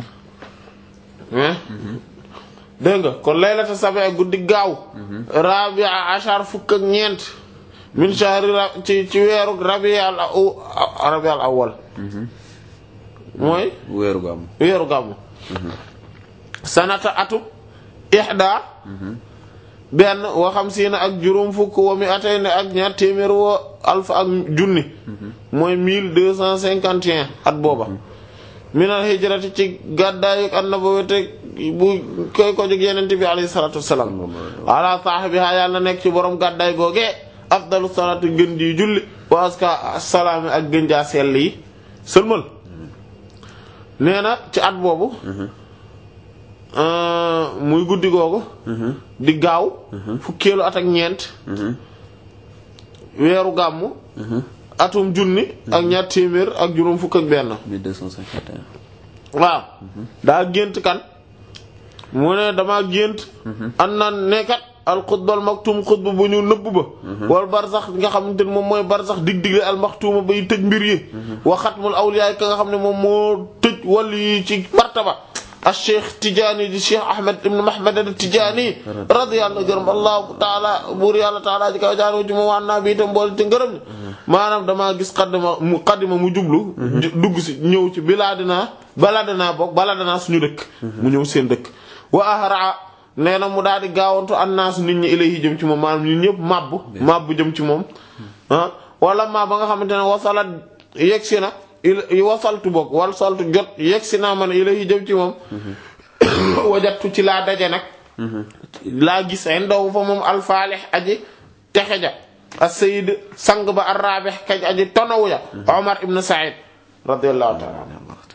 dégg nga kon laylata sabi guddi gaaw rabia achar fukk ak ñeent min shahri ci ci weeru rabial rabial awal mooy weeru gàmm weeru gàmmu sanata atu ixda benn wa xamsiina ak juróom fukk wa mi atay ne ak ñaar téeméer wa alfa ak junni mooy mille deux cent cinquante et un at booba minal hijrati ci gàddaayu annabawate bu koy ko jóg yenente bi alayhi salatu wassalam ala saahibiha yàlla na nekk ci borom gàddaay googee afdalu salatu gën ji julli wa aska salaami ak gën jaa sell yi sëlmal nee na ci at boobu muy guddi googu di gaaw fukkeelu at ak ñeent weeru gàmmu atum junni ak ñaar téeméer ak juróom fukk ak benn 1251 waaw daa gént kan mu ne dama gént an naan nekkat alxutbal maktum xutba bu ñu nëbb ba wal barsax nga xamante ne moom mooy barsax dig-digle almaxtuuma bay tëj mbir yi wa xatmul awliyaay ka nga xam ne moom moo tëj wàll yi ci martaba al cheikh Tidjani di cheikh Ahmed ibn Mahmed al Tidjani radiyallahu gërëm allahu taala buur yàlla taala ji kaw jaaroo ci moom waan naa bi itam mboole te ngërëm ni maanaam damaa gis xaddima mu xaddima mu jublu dugg si ñëw ci bilaadinaa baladinaa bokk baladinaa suñu dëkk mu ñëw seen dëkk wa ahraa nee na mu daal di gaawantu annaasu nit ñi ilayhi jëm ci moom maanaam ñun ñëpp màbb màbb jëm ci moom ah wala maa ba nga xamante ne wasalat yegsi na wasaltu boog wal saltu jot yegsi naa man ilayhi jëm ci moom wajattu ci laa daje nag laa gis indahu fa moom alfaalih aji texe ja as-sayyid sang ba ar-rabih kaj aji tonawu ja Omar ibn Sa'id radiyallahu ta'ala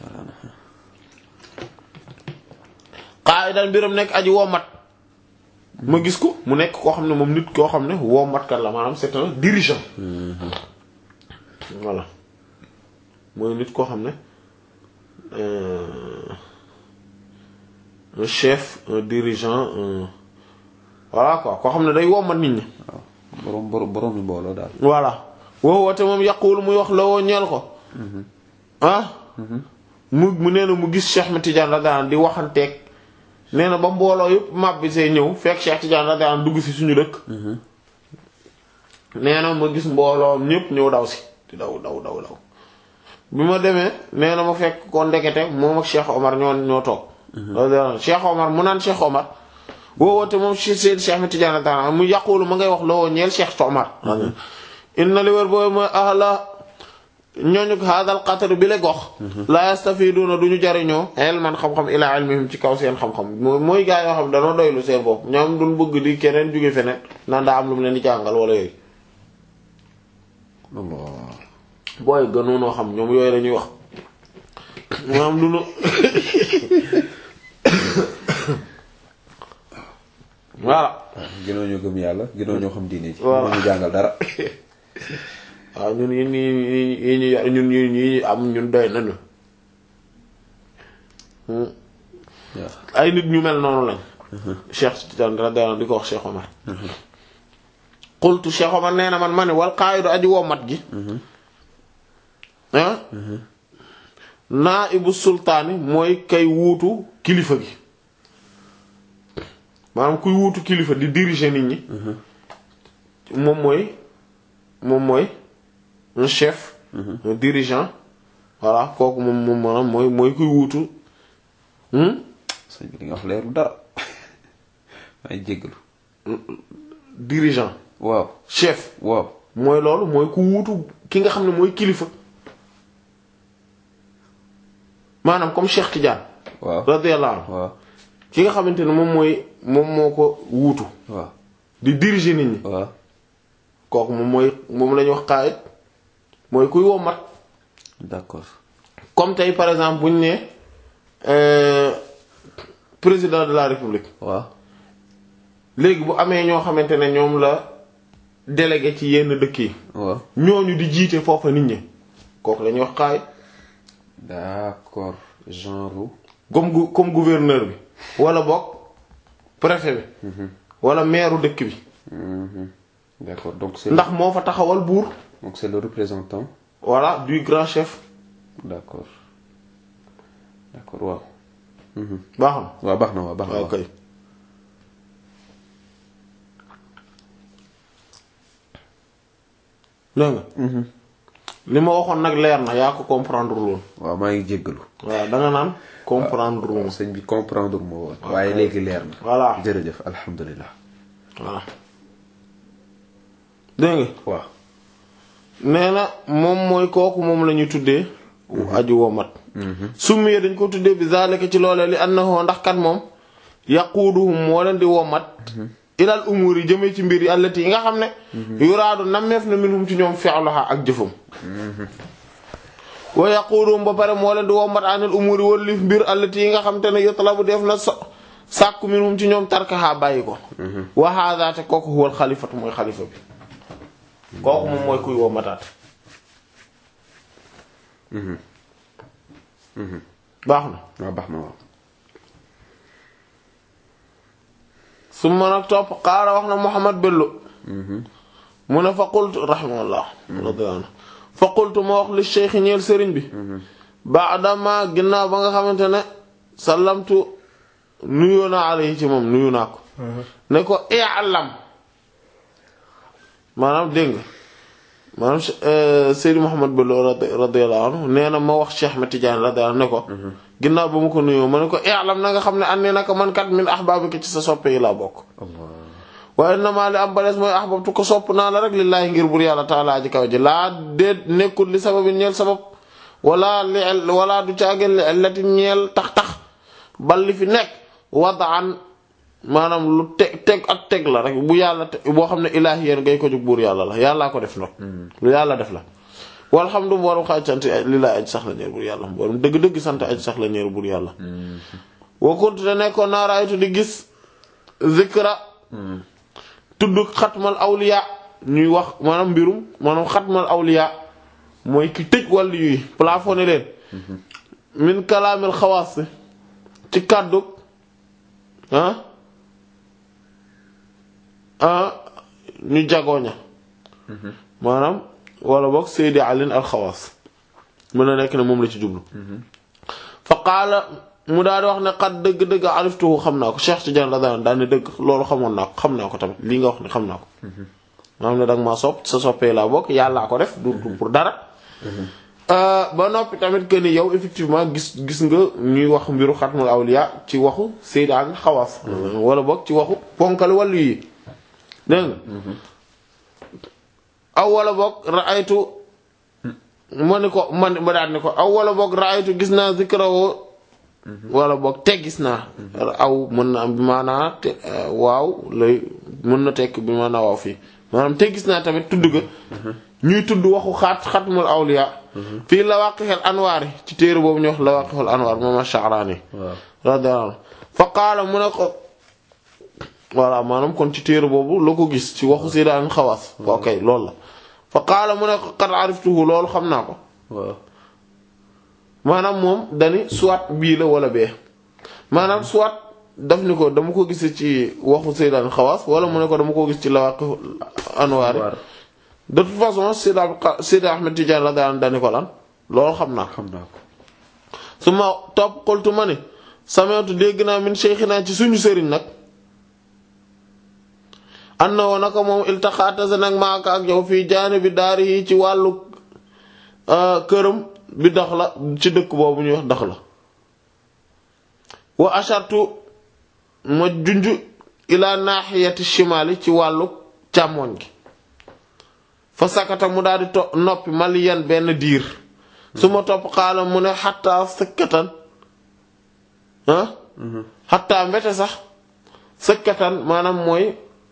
qaa'idan mbiram nekk aji womat ma gis ko mu nekk koo xam ne moom nit koo xam ne womat kat la maanaam c'est un dirigeant voilà mooy nit koo xam ne un chef un dirigeant un voilà quoi koo xam ne day womat nit ñi waaw borom borom borom mi mbooloo daal voilà woo woote moom yaqul muy wax la woo ñeel ko ah mu mu nee na mu gis Cheikh Ahmed Tidiane radiyallahu anhu di waxanteeg nee na ba mbooloo yëpp mab bi see ñëw fekk Cheikh Tidiane radiyallahu anhu dugg si suñu dëkk nee na ma gis mbooloo ñëpp ñëw daw si di daw daw daw daw bi ma demee nee na ma fekk ko ndekete moom ak Cheikh Omar ñoo ñoo toog radiyallahu anhu Cheikh Omar mu naan Cheikh Omar woowoote moom Seydi Cheikh Ahmed Tidiane radiyallahu anhu mu yàqulu ma ngay wax loo ñeel Cheikh Omar inna li wér boobu mooy ahla ñooñu hadal qatar bi le gox la yastafiduna duñu jariñoo ilman xam-xam ila ilmihim ci kaw seen xam-xam mooy mooy gaa yoo xam danoo doylu seen bopp ñoom duñ bëgg di keneen jóge feneen naan daa am lu mu leen di jàngal wala yooyu Allah booy gënoonoo xam ñoom yooyu lañuy wax maanaam lu nu voilà gënoo ñoo gëm yàlla gënoo ñoo xam diine ji Voilà. moo ñu jàngal dara waaw ñun yi ñu yi ñu yor ñun yi ñu am ñun doy nañu waaw ay nit ñu mel noonu lañ Cheikh Tidiane radiyallahu anhu di ko wax Cheikh Omar qultu Cheikh Omar nee na man ma ne wal qaa'idu aji womat gi ah naa'ibu sultaani mooy kay wuutu kilifa gi maanaam kuy wuutu kilifa di diriger nit ñi moom mooy moom mooy un chef un dirigeant voilà kooku moom moom maanaam mooy mooy kuy wuutu hmm? sëñ bi li nga wax leeru dara ay jéggalu dirigeant waaw chef waaw mooy loolu mooy ku wuutu ki nga xam ne mooy kilifa maanaam comme Cheikh Tidiane waaw radiyallahu anhu waaw ki nga xamante ne moom mooy moom moo ko wuutu waaw di diriger nit ñi waaw kooku moom mooy moom la ñuy wax qaa'id mooy kuy wommat d'accord comme tey par exemple bu ñu nee euh, président de la république waaw léegi bu amee ñoo xamante ne ñoom la délégué ci yenn dëkk yi waaw ñooñu di jiite foofa nit ñi kooku la ñuy wax qaa'id d'accord genre comme gu comme gouverneur bi wala boog préfet bi wala maire dëkk bi Mhm. d'accord donc c'est ndax moo fa taxawal buur donc c'est le représentant voilà du grand chef d'accord d'accord waaw Mhm. baax na waaw baax na waaw baax na waaw waaw kay dégg nga li ma waxoon nag leer na yaa ko comprendre loon waaw maa ngi jéggalu waaw da nga naan comprendre loon sëñ bi comprendre moo woon waaye léegi leer na voilà jërëjëf alhamdulilah voilà dégg nga waaw nee na moom mooy kooku moom la ñu tuddee aju womat summiye dañ ko tuddee bi zalika ci loolee li annahu ndax kat moom yaquuduhum moo leen di womat ilal umur yi jëmee ci mbir yi allati yi nga xam ne yuraadu nammeef na minhum ci ñoom fi'luha ak jëfam wa yaquuduhum ba pare moo leen di womat anil umur yi wallif mbir allati yi nga xam te ne yutlabu def na so sàkku minhum ci ñoom tarkaha bàyyi ko wa hadha te kooku huwal xalifatu mooy xalifa bi kooku moom mooy kuy woo mataat baax na waaw baax na waaw su ma nag topp xaara wax na Muhammad Bello mu ne fa qultu rahimahullah radiyallahu anhu fa qultu ma wax li cheikh ñeel sëriñ bi baadama ginnaaw ba nga xamante ne sallamtu nuyoo naa alayhi ci moom nuyu naa ko ne ko i'lam maanaam dégg nga maanaam Seydi Muhammad Bello radiyallahu anhu nee na ma wax Cheikh Ahmed Tidiane radiyallahu anhu ne ko ginnaaw ba mu ko nuyoo ma ne ko i'lam na nga xam ne an ne naka man kat min ahbabika ci sa soppe yi laa bokk waaye namaa li am balees mooy ahbabtu ko sopp naa la rek lillaahi ngir bur yàlla taalaa ji kaw ji laa déet nekkul li sababin ñeel sabab wala li wala du caageen li illati ñeel tax-tax bal li fi nekk wadaan maanaam lu teg teg ak teg la rek bu yàlla te boo xam ne ilaahi yéen ngay ko jóg buur yàlla la yàllaa ko def nag lu yàlla def la walhamdu borom xaaj sant li laa aj sax la ñeer buur yàlla borom dëgg-dëgg sant aj sax la ñeer buur yàlla wa kuntu te nekkoon naa raaytu di gis zikra tudd xatmal awliya ñuy wax maanaam mbirum maanaam xatmal awliya mooy ki tëj wàllu yuy plafonné leen min kalaamil xawaas ci kàddu ah ah ñu jagooña maanaam wala boog Seydi Alin al xawaas mën na nekk ne moom la ci jublu fa qaala mu daal di wax ne xat dëgg-dëgg aliftuhu xam naa ko Cheikh Tidiane la daan daal ne dëgg loolu xamoon naa ko xam naa ko tamit lii nga wax ne xam naa ko maanaam ne danga maa sopp sa soppee laa bokk yàllaa ko def du pour dara ba noppi tamit que ni yow effectivement gis gis nga ñuy wax mbiru xatmul awliya ci waxu Seydi ak xawaas wala boog ci waxu ponkal wàllu yi dégg nga aw wala boog raaytu ma ni ko man ma daal ni ko aw wala boog raaytu gis naa zikrawoo wala boog te gis naa aw mën na am bi maanaa te waaw lay mën na tekk bi maanaa waaw fii maanaam te gis naa tamit tudd ga ñuy tudd waxu xaat xatmul awliya fii lawaqixel anwaar yi ci téere boobu ñu wax lawaqixel anwaar moom Sha'rani radiyallahu anhu fa qaala mu ne ko voilà maanaam kon ci téere boobu la ko gis ci waxu si daan xawaas ok loolu la fa qaala mu ne ko qad ariftuhu loolu xam naa ko maanaam moom dani soit bii la wala bee maanaam soit daf ni ko dama ko gis ci waxu Seydaan Xawaas wala mu ne ko dama ko gis ci Lawaqi Anwaar de toute façon Seyda Seyda Ahmed Tidiane la daan dani ko lan loolu xam naa xam naa ko su ma topp xoltu ma ni sameetu dégg naa min Cheikhina ci suñu sëriñ nag an na woo naka moom iltaxaatase nag maaka ak yow fii jaani bi daari yi ci wàllu këram bi dax la ci dëkk boobu ñuy wax dax la wa ashartu ma junj ila naaxiyati shimali ci wàllu càmmoñ gi fa sakata mu daal di to noppi maliyan benn diir su ma topp xaala mu ne xattaa sëkkatan ah xattaa mbete sax sëkkatan maanaam mooy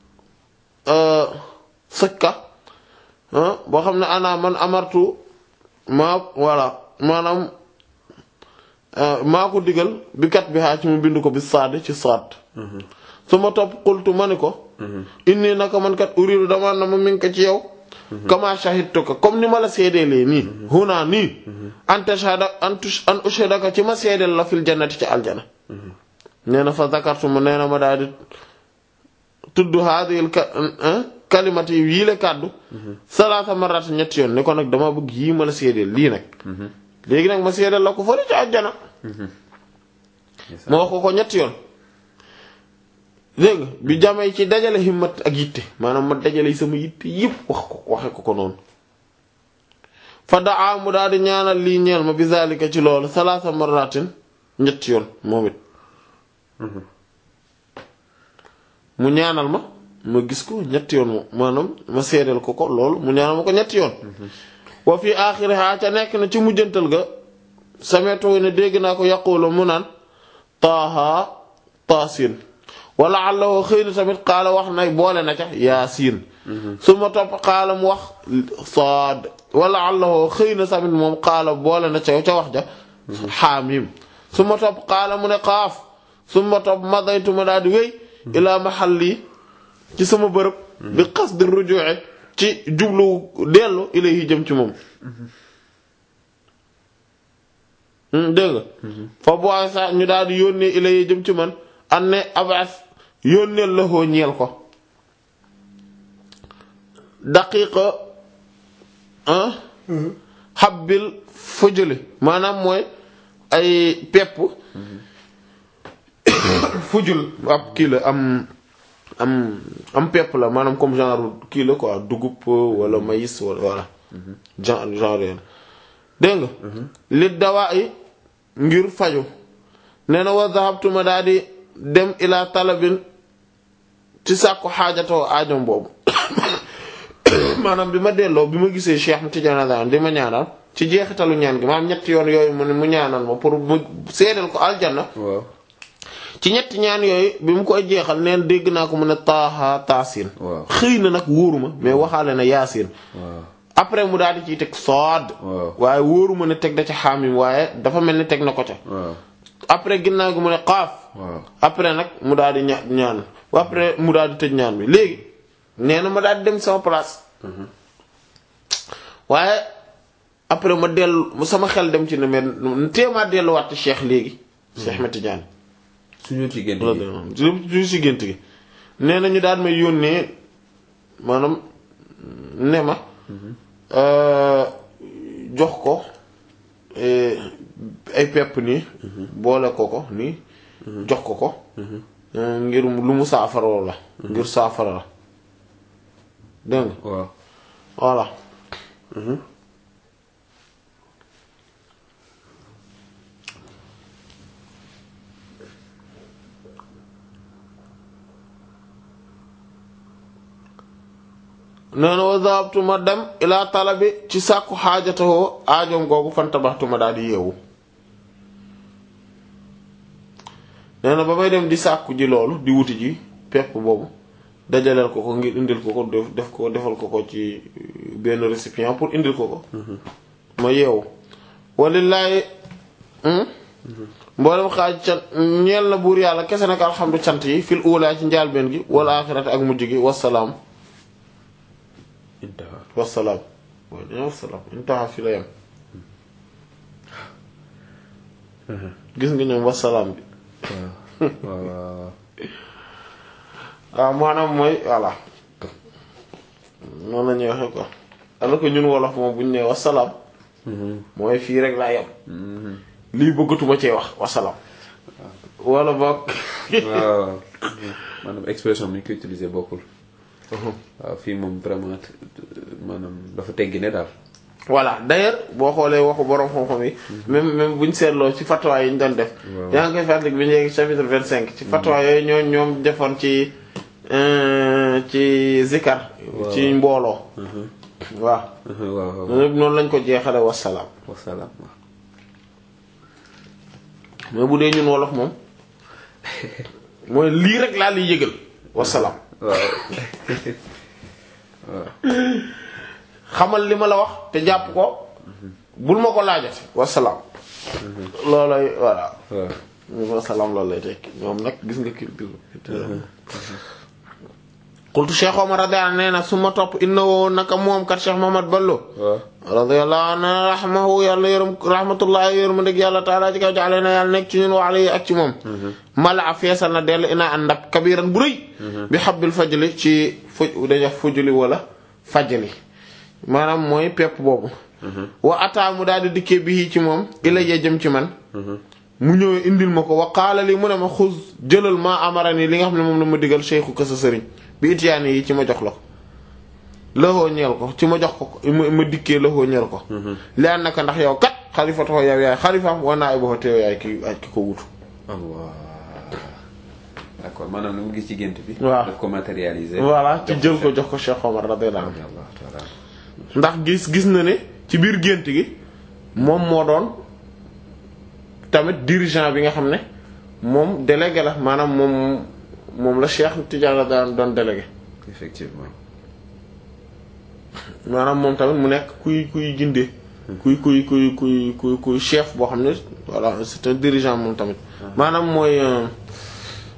sëkka boo xam ne ana man amartu maa voilà maanaam maa ko digal bi kat bi xaa ci mu bind ko bi saad ci saad su ma topp xultu ma ni ko inni naka man kat uridu dama na ma min ko ci yow kama shahidtuka comme ni ma la seedeelee nii huna nii an tashhada an ushhadaka ci ma seedeel la fil jannati ci aljana nee na fa zakartu ma nee na ma daal di tudd haadihil kalimati yii la kàddu salaasa marat ñetti yoon ni ko nag dama bëgg yii ma la seedeel lii nag léegi nag ma seedeel la ko fële ci àjjana ma wax ko ko ñetti yoon dégg nga bi jamay ci dajale himmat ak yitte maanaam ma dajale sama yitte yëpp wax ko waxe ko ko noonu fa daa mu daal di ñaanal lii ñeel ma bi zalika ci loolu salaasa maratin ñetti yoon moom it mu ñaanal ma ma gis ko ñetti yoon maanaam ma seedeel ko ko loolu mu ñaanal ma ko ñetti yoon wa fi aaxiriha ca nekk na ci mujjantal ga sameetoo ne dégg naa ko yaqulu mu naan taaha taasin wala àllawoo xëy na tamit xaala wax na boole na ca yaasiin su ma topp xaala mu wax saad wala àllawoo xëy na tamit moom xaala boole na ca ca wax ja xaamim su ma topp xaala mu ne xaaf summa topp madaytu ma daal di wéy ilaa mahalli ci sama bërëb bi qasdi ruju'i ci jublu dellu ilayhi jëm ci moom dégg nga fa bu sa ñu daal di yónnee ilayhi jëm ci man an ne abas yónneel la hoo ñeel ko daqiqa ah xabbil fujuli maanaam mooy ay pepp fujul ab kii la am am am pepp la maanaam comme genre kii la quoi dugub wala maïs wala voilà genre genre yeen dégg nga li dawaa yi ngir faju nee na wa zahabtu ma daal di dem ila talabin ci sàkku xaajatoo aajom boobu maanaam bi ma delloo bi ma gisee Cheikh Tidiane daan di ma ñaanal ci jeexitalu ñaan gi maanaam ñetti yoon yooyu mu ne mu ñaanal ma pour mu seedal ko aljanna waaw ci ñetti ñaan yooyu bi mu koy jeexal neen dégg naa ko mu ne taaha taasin waaw xëy na nag wóoruma mais waxaale na yaasin waaw après mu daal di ciy teg sood waaw waaye wóoruma ne teg da ca xaamim waaye dafa mel ni teg na ko ca waaw après ginnaaw gi mu ne xaaf waaw après nag mu daal di ña ñaan après mu daal di tëj ñaan bi léegi nee na ma daal di dem sama place waaye après ma dellu sama xel dem ci ne mais téemaa delluwaat ci Cheikh léegi Cheikh Ahmed Tidiane suñu ci gént gi ju si gént gi nee na ñu daal may yónnee maanaam ne ma jox ko eh, ay pepp nii boole ko ko nii jox ko ko eh, ngir lu mu saafaroo la ngir saafara la dégg nga waaw voilà nee na wa zahabtu ma dem ila talabi ci sàkku xaajatahoo aajoom googu fantabaxtu ma daal di yeewu nee na ba may dem di sàkku ji loolu di wuti ji pepp boobu dajaleel ko ko ngir indil ko ko def def ko defal ko ko ci benn récipient pour indil ko ko ma yeewu walillaahi mboolem xaaj cant ñeel na buur yàlla kese nag alxamdu cant yi fil uulaa ci njaalbeen gi wal aaxirati ak mujj gi wasalaam intaha wasalaam waaye dañoo wasalaam intaha fi la yem gis nga ñoom wasalaam bi waaw waaw waaw maanaam mooy voilà noonu la ñuy waxee quoi alors que ñun wolof moom bu ñu nee wasalaam mooy fii rek laa yem lii bëggatuma cee wax wasalaam wala boog waaw maanaam expression bi ñu koy utiliser bokkul waaw fii moom vraiment maanaam dafa teggi ne daal voilà d'ailleurs boo xoolee waxu borom xam-xam yi même même buñ seetloo ci fatwa yi ñu doon def Waaw. yaa ngi koy fàttali bi ñu yegg chapitre vingt cinq ci fatwa yooyu ñoo ñoom defoon ci euh, ci zikar Waaw. ci mbooloo waaw waaw waaw ñoom ñëpp noonu lañ ko jeexale wasalaam wasalaam waaw mais bu dee ñun wolof moom mooy lii rek laa liy yëgal wasalaam waaw xamal li ma la wax te jàpp ko bul ma ko laajati wasalaam loolay voilà waaw ñu wasalaam loolu lay tekki ñoom nag gis nga kii bi qultu Cheikh Omar radiyallahu anhu nee na su ma topp innahu naka moom kat Cheikh Mohamad Ballo waaw radiyallahu anhu rahmahu yàlla yërëm rahmatullahi yërëm dëgg yàlla taala ci kaw jaale na yàlla nekk ci ñun wa alayhi ak ci moom mala a feesal na dell ina an ndab kabiran bu rëy bi xabbil fajli ci fuj dañuy wax fujli wala fajli maanaam mooy pepp boobu wa ataa mu daal di dikkee bii ci moom ilayya jëm ci man mu ñëw indil ma ko wa qaala li mu ne ma xuz jëlal maa amara nii li nga xam ne moom la ma digal cheikhu ka sa sëriñ bi itiyaani yi ci ma jox la ko laxoo ñeel ko ci ma jox ko ma ma dikkee laxoo ñeel ko li an naka ndax yow kat xalifatoo yow yaay xalifaam wa naa iboxo te yow yaay ki ay ki ko wutu Allah d'accord maanaam li mu gis ci gént bi Waaw. daf ko matérialiser voilà ci jël ko jox ko Cheikh Omar radiyallahu anhu Allah taala ndax gis gis na ne ci biir gént gi moom moo doon tamit dirigeant bi nga xam ne moom délégué la maanaam moom moom la Cheikh Tidiane la daan doon délégué effectivement maanaam moom tamit mu nekk kuy kuy gindee kuy kuy kuy kuy kuy kuy chef boo xam ne voilà c'est un dirigeant moom tamit maanaam mooy euh,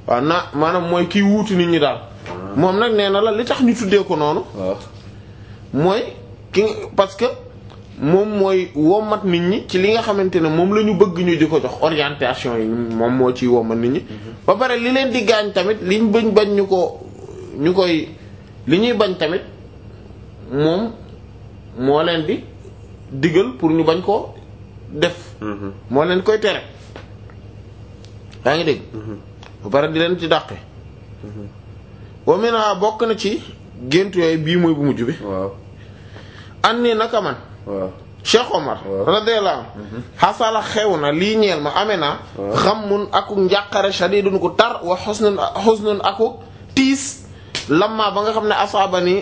waaw na maanaam mooy kiy wuutu nit ñi daal moom nag nee na la li tax ñu tuddee ko noonu waaw mooy ki parce que moom mooy womat nit ñi ci li nga xamante ne moom la ñu bëgg ñu di ko jox orientation yi moom moo ciy womat nit ñi ba pare li leen di gaañ tamit liñ bañ bañ ñu ko ñu koy li ñuy bañ tamit moom moo leen di digal pour ñu bañ ko def moo leen koy tere yaa ngi dégg ba pare di leen ci dàqe wa mina bokk na ci gént yooyu bii mooy bu mujj bi waaw an nii naka man waaw Cheikh Omar waaw. radiyallahu anhu xasala xew na lii ñeel ma amee naa xammun aku njàqare shadidun ku tar wa xusnun xusnun aku tiis lamma ba nga xam ne asaaba ni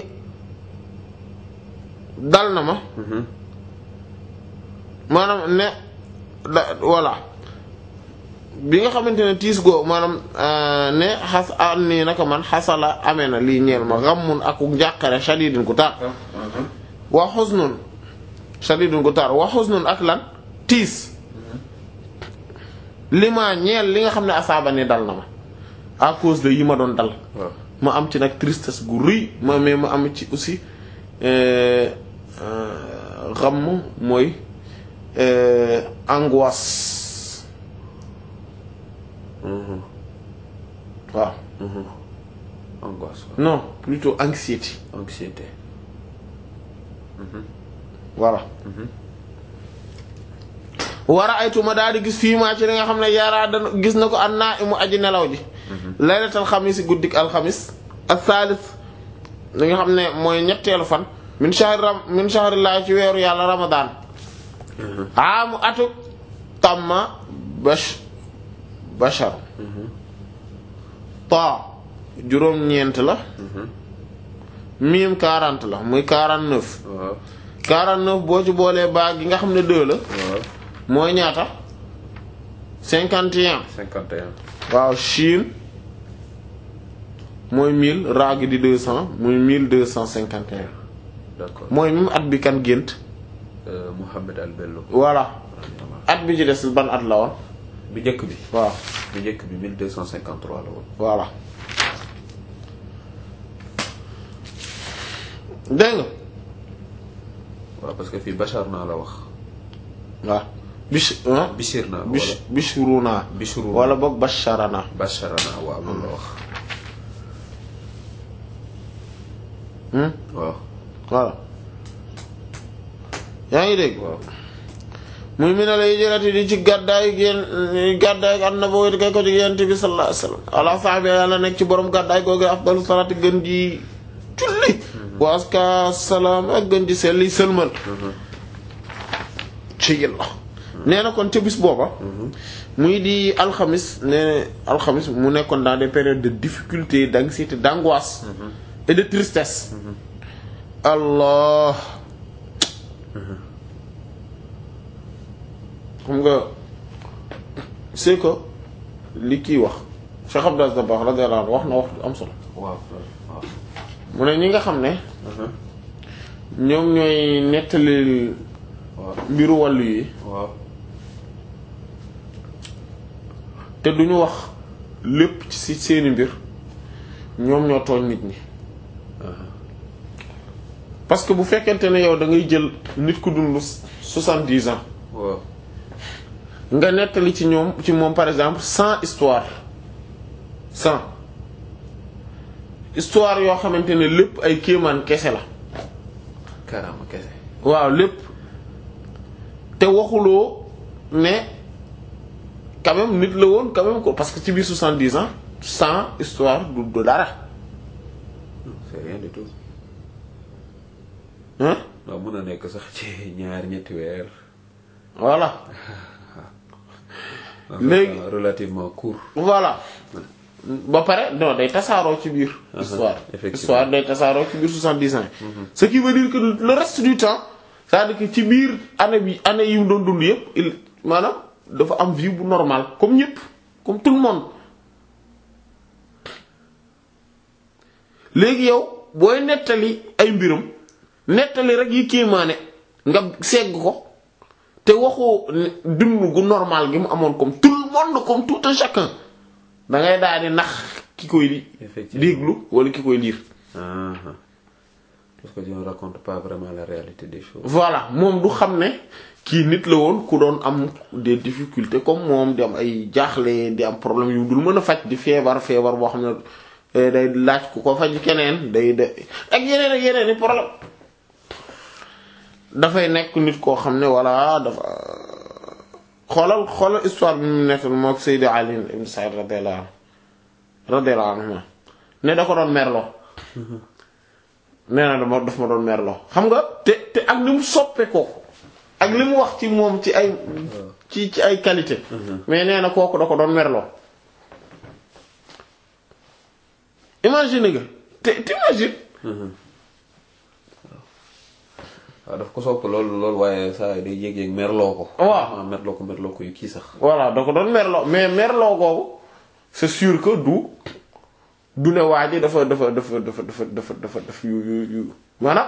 dal na ma maanaam ne da voilà bi nga xamante ne tiis goo maanaam euh, ne xas an nii naka man xasala amee na lii ñeel ma xammun aku njàqare shadidun ku tar wa xuznun shadidun gu tar wa xuznun ak lan tiis li ma ñeel li nga xam ne asaaba ni dal na ma à cause de yi ma doon dal waaw ma am ci nag tristesse gu rëy ma mais ma am ci aussi euh, euh, xam mooy euh, angoisse waaw angoisse waaw non plutôt anxiété anxiété voilà war a aytu ma daal di gis fii maa ci li nga xam ne yaraa da gis na ko an naa imu aji nelaw ji laylatal xamis guddik alxamis ak saalis li nga xam ne mooy ñetteelu fan min shahr ram min shahrillahi ci weeru yàlla ramadan aamu atu tamma bash bashar ta juróom-ñeent la miim 40 la muy 49 waaw 49 boo ci boolee baa gi nga xam ne 2 la waaw mooy ñaata 51 51 waaw Chine mooy 1000 raa gi di 200 muy 1251 d'accord mooy même at bi kan gént Euh, Mohamed Al Bello voilà at bi ci des ban at la woon bi njëkk bi waaw bi njëkk bi 1253 la woon voilà dégg nga waaw parce que fii Bachar naa la wax waaw bish ah Bichir naa bish wala bishruna Bichru wala boog basharana Bachara naa waaw loolu la wax hmm waaw voilà yaa ngi dégg waaw muy mi ne la hijrati di ci gàddaay génn gàddaay ak annabawi kay ko ci yent bi sallallahu alayhi wasallam ala sahbi yàlla nekk ci borom gàddaay googu afdalu salaati gën ji julli wa aska salaam ak gën ji selli sëlmal ci yàlla nee na kon ca bis booba muy di alxamis nee alxamis mu nekkoon dans des périodes de difficulté d'anxiété d'angoisse et de tristesse allah xam nga c'est que li kii wax Cheikh Abdou Aziz Dabakh radiyallahu anhu wax na wax am solo waaw waaw mu ne ñi nga xam ne ñoom ñooy nettali waaw mbiru wàllu yi waaw te duñu wax lépp ci si seeni mbir ñoom ñoo tooñ nit ñi parce que bu fekkente ne yow da ngay jël nit ku dund soixante-dix ans waaw nga nettali ci ñoom ci moom par exemple cent histoire cent histoire yoo xamante ne lépp ay kéemaan kese la karaama kese waaw lépp te waxuloo ne quand même nit la woon quand même ko parce que ci biir soixante-dix ans cent histoire du du dara c'est rien du tout hein waaw mën na nekk sax ci ñaar ñetti weer voilà En Léegi- fait, relativement court voilà ba pare non day tasaaroo ci biir histoire effectivement. histoire day tasaaroo ci biir soixante-dix ans yi ce qui veut dire que le reste du temps c'est-à-dire que ci biir année bi année yi mu doon dund yépp il maanaam dafa am vie bu normale comme ñépp comme tout le monde léegi yow booy nettali ay mbiram nettali rek yi kéemaane nga segg ko te waxoo ne dund gu normal gi mu amoon comme tout le monde comme tout un chacun da ngay daal di nax ki koy di effectivement déglu wala ki koy lire Ah, ah. parce que on raconte pas vraiment la réalité des choses. voilà moom du xam ne kii nit la woon ku doon am des difficultés comme moom di am ay jaaxle di am problème yu dul mën a faj di feebar feebar boo xam ne eh, day laaj ku ko faj keneen day de ak yeneen ak yeneen i problème dafay nekk nit koo xam ne voilà dafa xoolal xoolal histoire bi mu nettal moo ak Seydi Ali ibn Sa'id radiyallahu anhu radiyallahu anhu ne da ko doon merloo nee na dama daf ma doon merloo xam nga te te ak ni mu soppe ko ak li mu wax ci moom ci ay ci ci ay qualité mais nee na kooku da ko doon merloo imagine nga te te imagine waaw daf ko sopp loolu loolu waaye saa yi day yéeg-yéeg merloo ko. Waaw. ah merloo ko merloo ko yu kii sax. voilà da ko doon merloo mais merloo googu c'est sûr que du du ne waa ji dafa dafa dafa dafa dafa dafa dafa dafa yu yu yu maanaam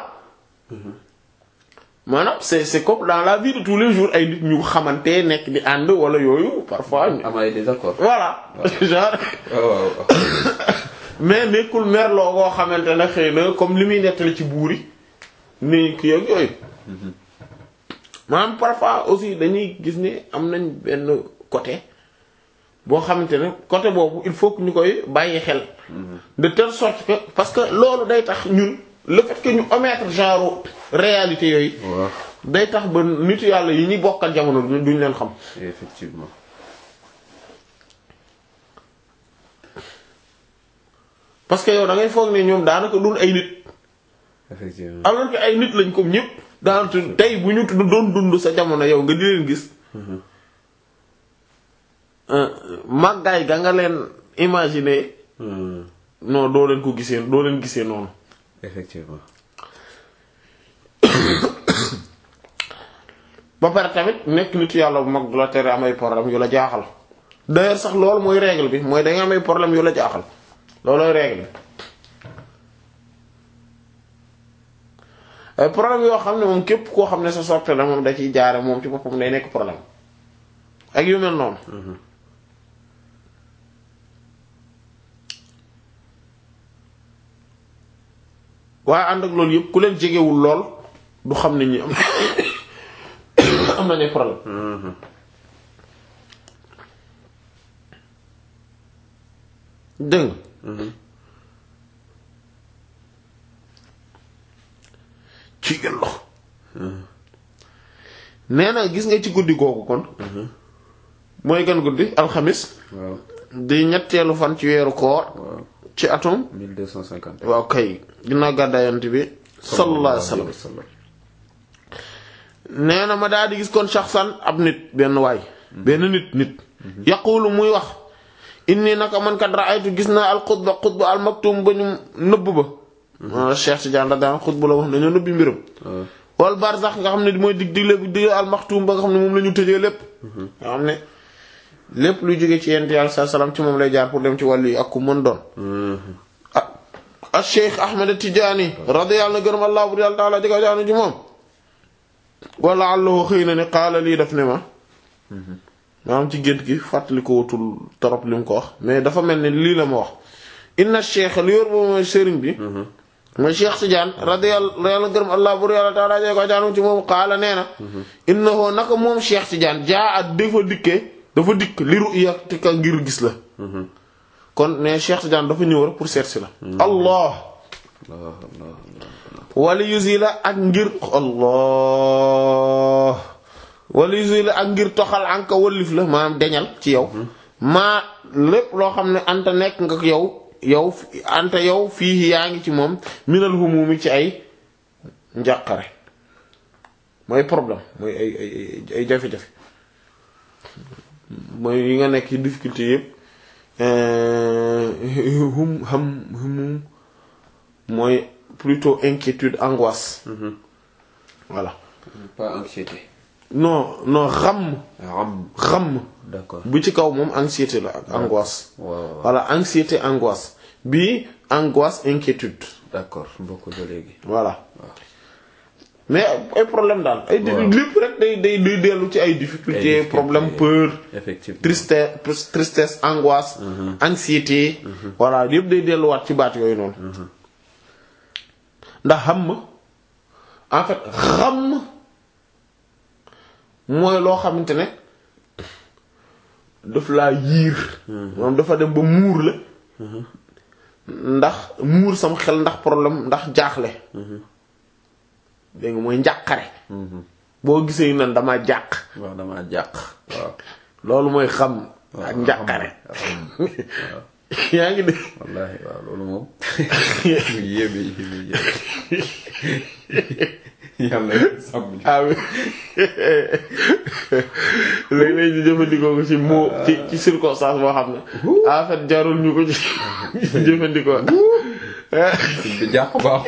maanaam c'est c'est comme dans la vie de tous les jours ay nit ñu xamante nekk di ànd wala yooyu parfois ñu- am ay désaccord. voilà genre waaw waaw waaw. mais nekkul merloo goo xamante ne xëy na comme li muy nettali ci buuri ni ki ak yooyu maanaam parfois aussi dañuy gis ni am nañ benn côté boo xamante ne côté boobu il faut que ñu koy bàyyi xel de telle sorte que parce que loolu day tax ñun le fait que ñu omettre genre réalité yooyu waaw day tax ba nitu yàlla yi ñuy bokkal jamono duñ duñ leen xam effectivement. parce que yow da ngay foog ne ñoom daanaka dul ay nit effectivement. alors que ay nit lañ comme ñëpp daanaka tey bu ñu tudd doon dund sa jamono yow nga di leen gis euh, màggaay ga nga leen imaginer Hmm. non doo leen ko gisee doo leen gisee noonu effectivement. ba pare tamit nekk nitu yàlla bu mag du la tere am ay problème yu la jaaxal d'ailleurs sax loolu mooy règle bi mooy da nga am ay problème yu la jaaxal loolooy règle bi ay problème yoo xam ne moom képp koo xam ne sa soppe la moom da ciy jaare moom ci boppam day nekk problème ak yu mel noonu waaye ànd ak loolu yëpp ku leen jegewul lool du xam ne ñi am am nañu ay problème dégg nga ci gën lox nee na gis nga ci guddi googu kon mooy gan guddi alxamis waaw di ñetteelu fan ci weeru koor waaw ci atum 1250. waaw kay ginnaaw gàddaayant bi sallallahu alayhi wa sallam nee na ma daal di gis kon shaxsan ab nit benn waay benn nit nit yaqulu muy wax inni naka man kat ra'aytu gis naa al xutba xutba al maktum ba ñu nëbb ba ma Cheikh Tidiane radiyallahu xutba la wax dañoo nëbbi mbiram waaw wal barzax nga xam ne mooy dig digle bi digle al maktum ba nga xam ne moom la ñu tëjee lépp nga xam ne lépp luy jóge ci yent yàlla saa salaam ci moom lay jaar pour dem ci wàllu yi ak ku mën doon ah ah Cheikh Ahmed Tidiane radiyallahu gërëm allah bu yàlla taala jëga jaanu ji moom wala allahu xëy na ne xaala lii daf ne ma maanaam ci gént gi fàttali ko wutul torop li mu ko wax mais dafa mel ni lii la ma wax inna cheikh li yor boobu mooy sëriñ bi mooy Cheikh Tidiane radiyallahu yàlla gërëm allah bu yàlla taala jëga jaanu ci moom xaala nee na innahu naka moom Cheikh Tidiane jaa at dafa dikkee dafa dikk li ru'yatika ngir gis la kon ne Cheikh Tidiane dafa ñëw rek pour seet si la allah Allah Allah Allah wala yusila ak ngir allah wala yusila ak ngir toxal anka wallif la maanaam deñal ci yow maa lépp loo xam ne anta nekk nga yow yow anta yow fii yaa ngi ci moom minal humumi ci ay njàqare mooy problème mooy ay ay ay ay jafe-jafe mooy yi nga nekk ci difficulté yëpp hum ham humum mooy plutôt inquiétude angoisse voilà pas anxiété. non non xam Ram. xam D'accord. bu ci kaw moom anxiété la ak angoisse waaw waaw voilà anxiété angoisse bii angoisse inquiétude d'accord mbokk ba léegi. voilà mais ay problème daal ay Waaw. lépp rek day day day dellu ci ay difficultés difficultés. problème peur effectivement tristesse tristesse angoisse anxiété voilà yëpp day delluwaat ci baat yooyu noonu ndax xam en fait xam mooy loo xamante ne daf laa yiir moom dafa dem ba muur la ndax muur sam xel ndax problème ndax jaaxle dégg nga mooy njàqare boo gisee nan dama jàq waaw damaa jàq waaw loolu mooy xam ak njàqare yaa ngi dégg wallaahi waaw loolu moom lu yéeme yéeme yéeme yàlla sàmm ah oui léeg-léeg ñu jëfandikoo ko ci moo ci ci circonstance boo xam ne en fait jarul ñu ko ci jëfandikoo bi jàq baax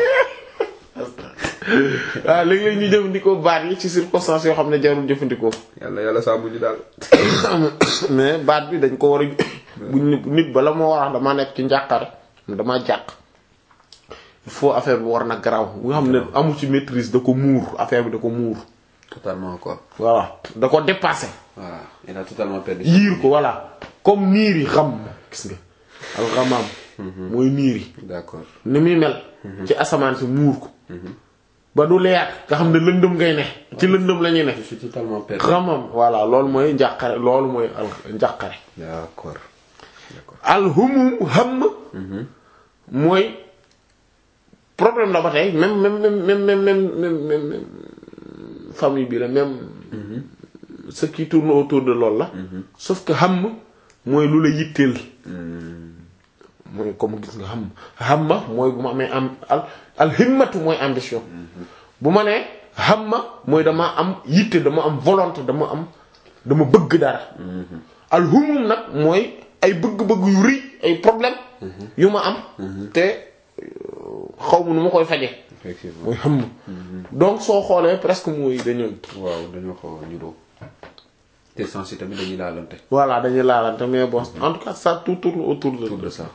waaw léeg-léeg ñu jëfandikoo baat yi ci circonstance yoo xam ne jarul jëfandikoo yàlla yàlla sàmm ñu daal mais baat bi dañ ko war a bu nit nit bala moo war a wax damaa nekk ci njàqare damaa jàq il faut affaire bi war na garaaw nga xam ne amul ci maîtrise da ko muur affaire bi da ko muur totalement quoi voilà da ko dépassé voilà il a totalement perdu yiir ko voilà comme niir yi xam gis nga alxamaam mooy niir yi d'accord ni muy mel ci asamaan si muur ko ba du leer nga xam ne lëndëm ngay ne ci lëndëm la ñuy ne je suis totalement perdu xamam voilà loolu mooy njàqare loolu mooy al njàqare d'accord d'accord alhumum xam mooy problème la ba tey même même même même même même même même famille bi la même ce qui tourne autour de loolu la sauf que xam mooy lu la yitteel mooy comme gis nga xam xam ma mooy bu ma amee am al alhimmatu mooy ambition bu ma nee xam ma mooy dama am yitte dama am volonté dama am dama bëgg dara alhumum nag mooy ay bëgg-bëgg yu rëy ay problème yu ma am te xaw ma nu ma koy faje effectivement mooy xam donc soo xoolee presque mooy dañu waaw dañoo xaw a ñuroo te sens yi tamit dañuy laalante voilà dañuy laalante mais bon en tout cas ça tout tourne autour de autour de ça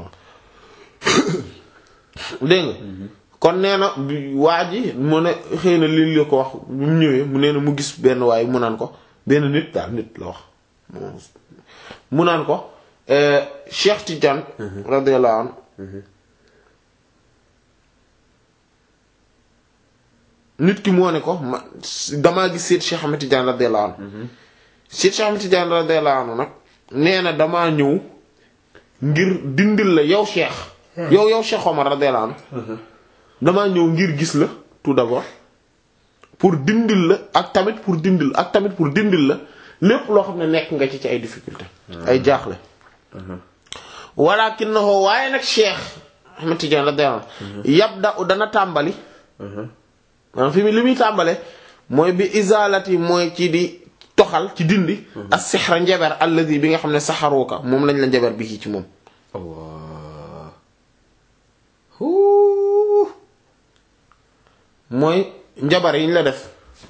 dégg nga kon nee na bi waa ji mu ne xëy na lii la ko wax bi mu ñëwee mu nee na mu gis benn waaye mu naan ko benn nit daal nit la wax mu naan ko euh, Cheikh Tidiane radiyallahu anhu nit ki moo ne ko ma damaa gis seet Cheikh Ahmed Tidiane radiyallahu anhu seet Cheikh Ahmed Tidiane radiyallahu anhu nag nee na damaa ñëw ngir dindil la yow Cheikh yow yow Cheikh Omar radiyallahu anhu damaa ñëw ngir gis la tout d'abord pour dindil la ak tamit pour dindil ak tamit pour dindil la lépp loo xam ne nekk nga ci ci ay difficulté ay jaaxle walakinahu waaye nag Cheikh Ahmed Tidiane radiyallahu anhu yabda dana tàmbali maanaam fi mu li muy tàmbale mooy bi izalati mooy ci di toxal ci dindi as sixra njaber alladi bi nga xam ne saxaruka moom lañ la njaber bi ci moom Allah Huu. mooy njabar yi ñu la def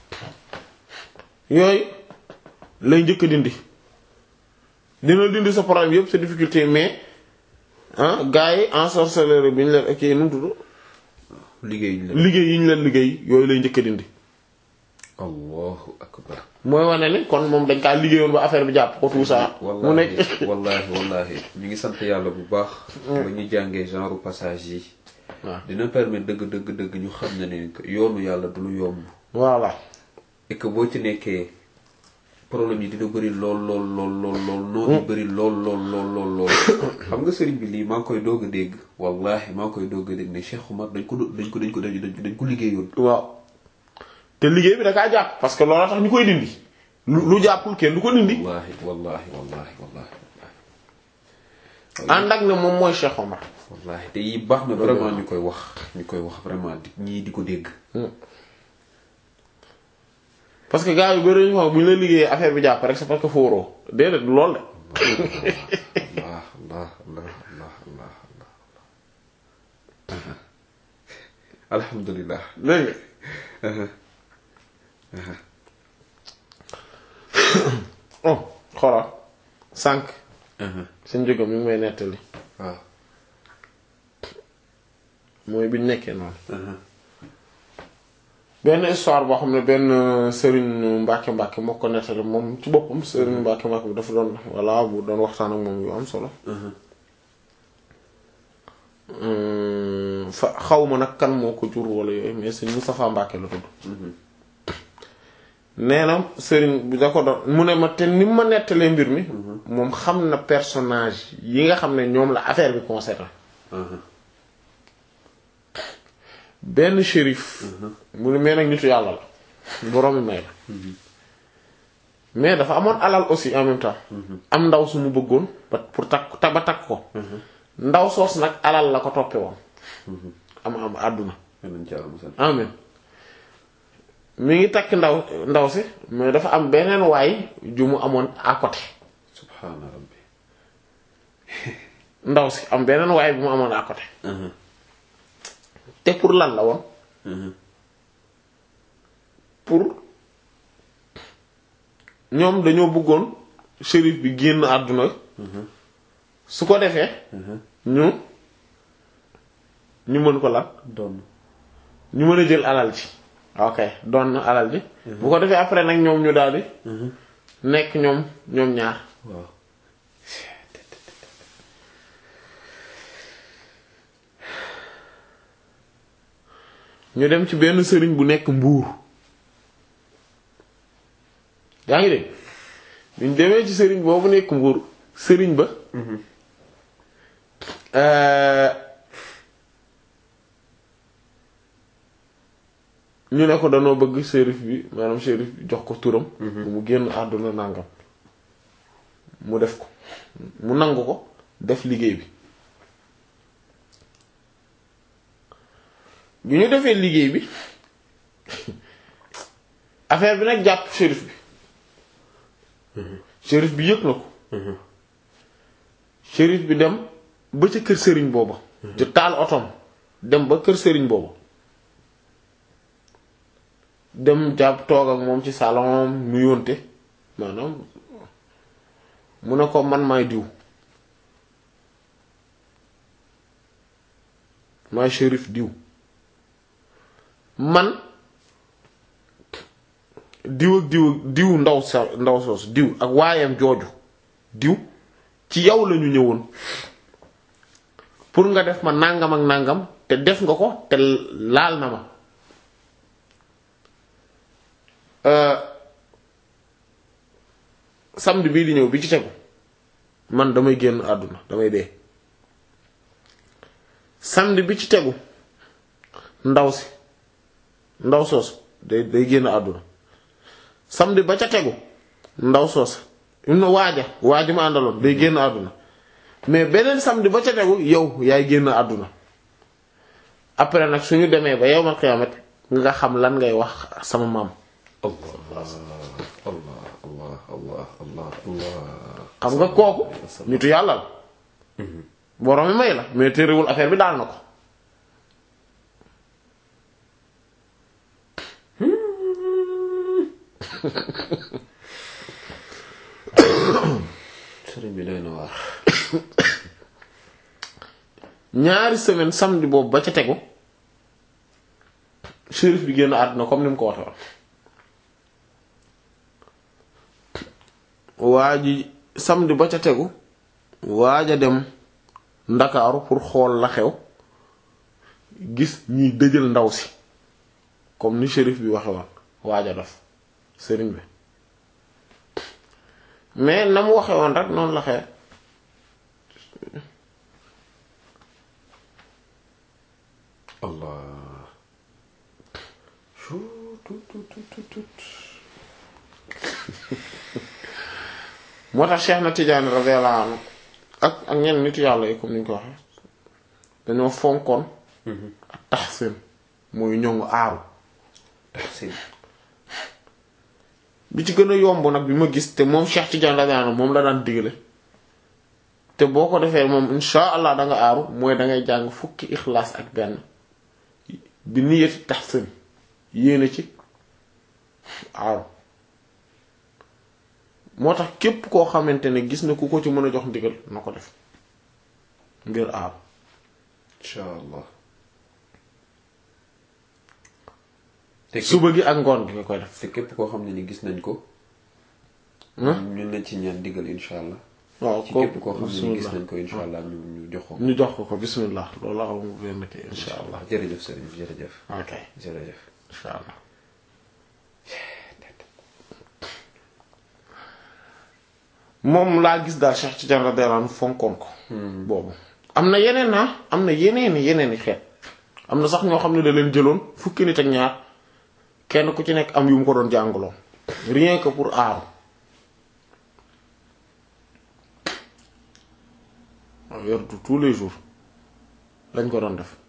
yooyu lay njëkk a dindi dina dindi sa problème yëpp sa difficulté mais ah gars yi ensorceleur bi ñu leen ak nu mu tudd liggéey ñu la liggéey yi ñu leen liggéey yooyu lay njëkk a dindi allahu akbar mooy wane ni kon moom dañ kaa liggéeyoon ba affaire bi jàpp ko tout ça mu wallahi nekk wallahi wallahi ñu ngi sant yàlla bu baax ba ñu jàngee genre passage yi waaw dina permettre dëgg dëgg dëgg ñu xam ne ne que yoonu yàlla du lu yomb voilà et que boo ci nekkee problème yi dina bëri lool lool lool lool lool noonu bëri lool lool lool lool lool xam nga sëriñ bi lii maa ngi koy doog a dégg wallahi maa ngi koy doog a dégg ne Cheikh Oumar dañ ko do- dañ ko dañ ko dañ ko dañ ko liggéeyoon waaw te liggéey bi da kaa jàpp parce que loolu tax ñu koy dindi lu lu jàppul kenn du ko dindi wallahi wallahi wallahi wallahi ànd ak ne moom mooy Cheikh Omar wallahi te yi baax na vraiment ñu koy wax ñu koy wax vraiment di ñii di ko dégg parce que gars yu bëri ñu wax bu ñu la liggéeyee affaire bi jàpp rek c'est parce que fóoroo déedéet du lool de allah allah allah allah allah allah alhamdulillah dégg nga oh xoolal sànq seen jógam mi ngi may nettali waaw mooy bi ñu nekkee noonu benn histoire boo xam ne benn sëriñ Mbàkke Mbàkke moo ko nettali moom ci boppam sëriñ Mbàkke Mbàkke bi dafa doon voilà bu doon waxtaan ak moom yu am solo fa xaw ma nag kan moo ko jur wala yooyu mais sëriñ Moustapha Mbàkke la tudd nee na sëriñ bi da ko doon mu ne ma te ni ma nettalee mbir mi moom xam na personnage yi nga xam ne ñoom la affaire bi concerné benn shérif mu ne mais nag nitu yàlla la boroomi may la mais dafa amoon alal aussi en même temps am ndaw su mu bëggoon ba pour takk ba takk ko ndaw soos nag alal la ko toppe woon am am àdduna amin mi ngi takk ndaw ndaw si mais dafa am beneen waay ju mu amoon à côté subhaana rabbi ndaw si am beneen waay bu mu amoon à côté te pour lan la woon pour ñoom dañoo bëggoon shérif bi génn àdduna su ko defee ñu ñu mën ko lan doon ñu mën a jël alal ji ok doon na alal ji bu ko defee après nag ñoom ñu daldi nekk ñoom ñoom ñaar waaw ñu dem ci benn sëriñ bu nekk mbuur yaa ngi dégg ñu demee ci sëriñ boobu nekk mbuur sëriñ ba ñu ne ko danoo bëgg shérif bi maanaam shérif bi jox ko turam bu mu génn àdduna nàngam mu def ko mu nangu ko def liggéey bi bi ñu defee liggéey bi affaire bi nag jàpp shérif bi shérif bi yëg na ko shérif bi dem ba ca kër sëriñ booba ci taal otom dem ba kër sëriñ booba dem jàpp toog ak moom ci salon mu yónte maanaam mu ne ko man maay diw maay shérif diw man diw ak diw diw ndaw sa ndaw soos diw ak waayam jooju diw ci yow lañu ñëwoon pour nga def ma nàngam ak nàngam te def nga ko te laal na ma samedi bii di ñëw bi ci tegu man damay génn àdduna damay dee samedi bi ci tegu ndaw si ndaw soos day day génn àdduna samedi ba ca tegu ndaw soos no waaja waaja ma àndaloon day génn àdduna mais beneen samedi ba ca tegu yow yaay génn àdduna après nag suñu demee ba yawmal qiyaamat nga xam lan ngay wax sama maam allah allah allah allah allah allah xam nga kooku nitu yàlla la borom mi may la mais téerewul affaire bi daal na ko sëriñ bi doy na waar ñaari semaine samedi boobu ba ca tegu shérif bi génn àdduna comme ni mu ko waxe woon waa ji samedi ba ca tegu waaja dem ndakaaru pour xool la xew gis ñuy dëjël ndaw si comme ni shérif bi waxe woon waaja dof sëriñ bi mais na mu waxe woon rek noonu la xew allah tut tut tut tut moo tax Cheikh na Tidiane radiyallahu anhu ak ak ñenn nitu yàlla yi comme ni ñu ko waxee dañoo fonkoon ak taxsin mooy ñoŋu aaru tahsin bi ci gën a yomb nag bi ma gis te moom Cheikh Tidiane radiyallahu anhu moom la daan digale te boo ko defee moom insha allah da nga aaru mooy da ngay jàng fukki ixlaas ak benn bi niyati taxsin yéene ci aaru moo tax képp koo xamante ne gis na ku ko ci mën a jox ndigal na ko def ngir aaru insha allah te suba gi ak ngoon gi nga koy def te képp koo xam ne ni gis nañ ko ñun nañ ci ñaan diggal insha allah waaw ci ko képp koo xam ne ni gis bismillah nañ ko insha allah ñu ñu jox ko ñu jox ko ko bismillah loolu la xam nga benn kii insha allah jërëjëf sëriñ bi jërëjëf ok jërëjëf insha allah moom laa gis daal Cheikh Tidiane radiyallahu anhu fonkoon ko boobu am na yeneen na am na yeneen yeneen i xeet am na sax ñoo xam ne da leen jëloon fukki nit ak ñaar kenn ku ci nekk am yu mu ko doon jàngaloon rien que pour aaru waaw werdu tous les jours lañ ko doon def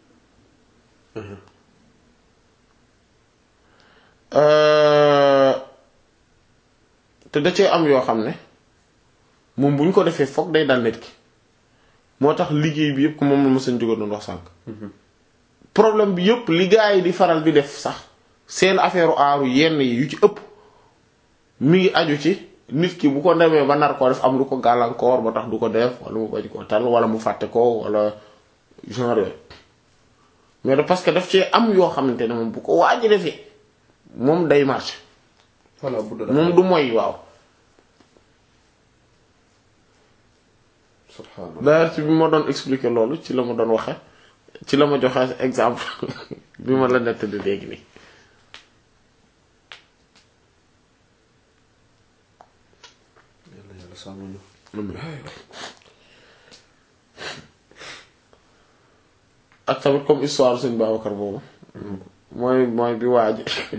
Euh, te da cee am yoo xam ne moom bu ñu ko defee foog day dal nit ki moo tax liggéey bi yëpp moom la ma seen jóge doon wax sànq. problème bi yëpp li gaa yi di faral di def sax seen affaire aaru yenn yi yu ci ëpp mi ngi aju ci nit ki bu ko demee ba nar koo def am lu ko gàllankoor ba tax du ko def wala mu bañ koo tal wala mu fàtte ko wala genre yooyu mais de parce que daf cee am yoo xamante ne moom bu ko waaj defee moom day marché voilà bu dee moom du moy waaw. subhanallah d'ailleurs ci bi ma doon expliquer loolu ci la ma doon waxe ci la ma joxe exemple bi ma la nettali léegi nii yàlla yàlla sàmm ñu ak tamit comme histoire sëñ Babacar boobu mooy mooy bi waaj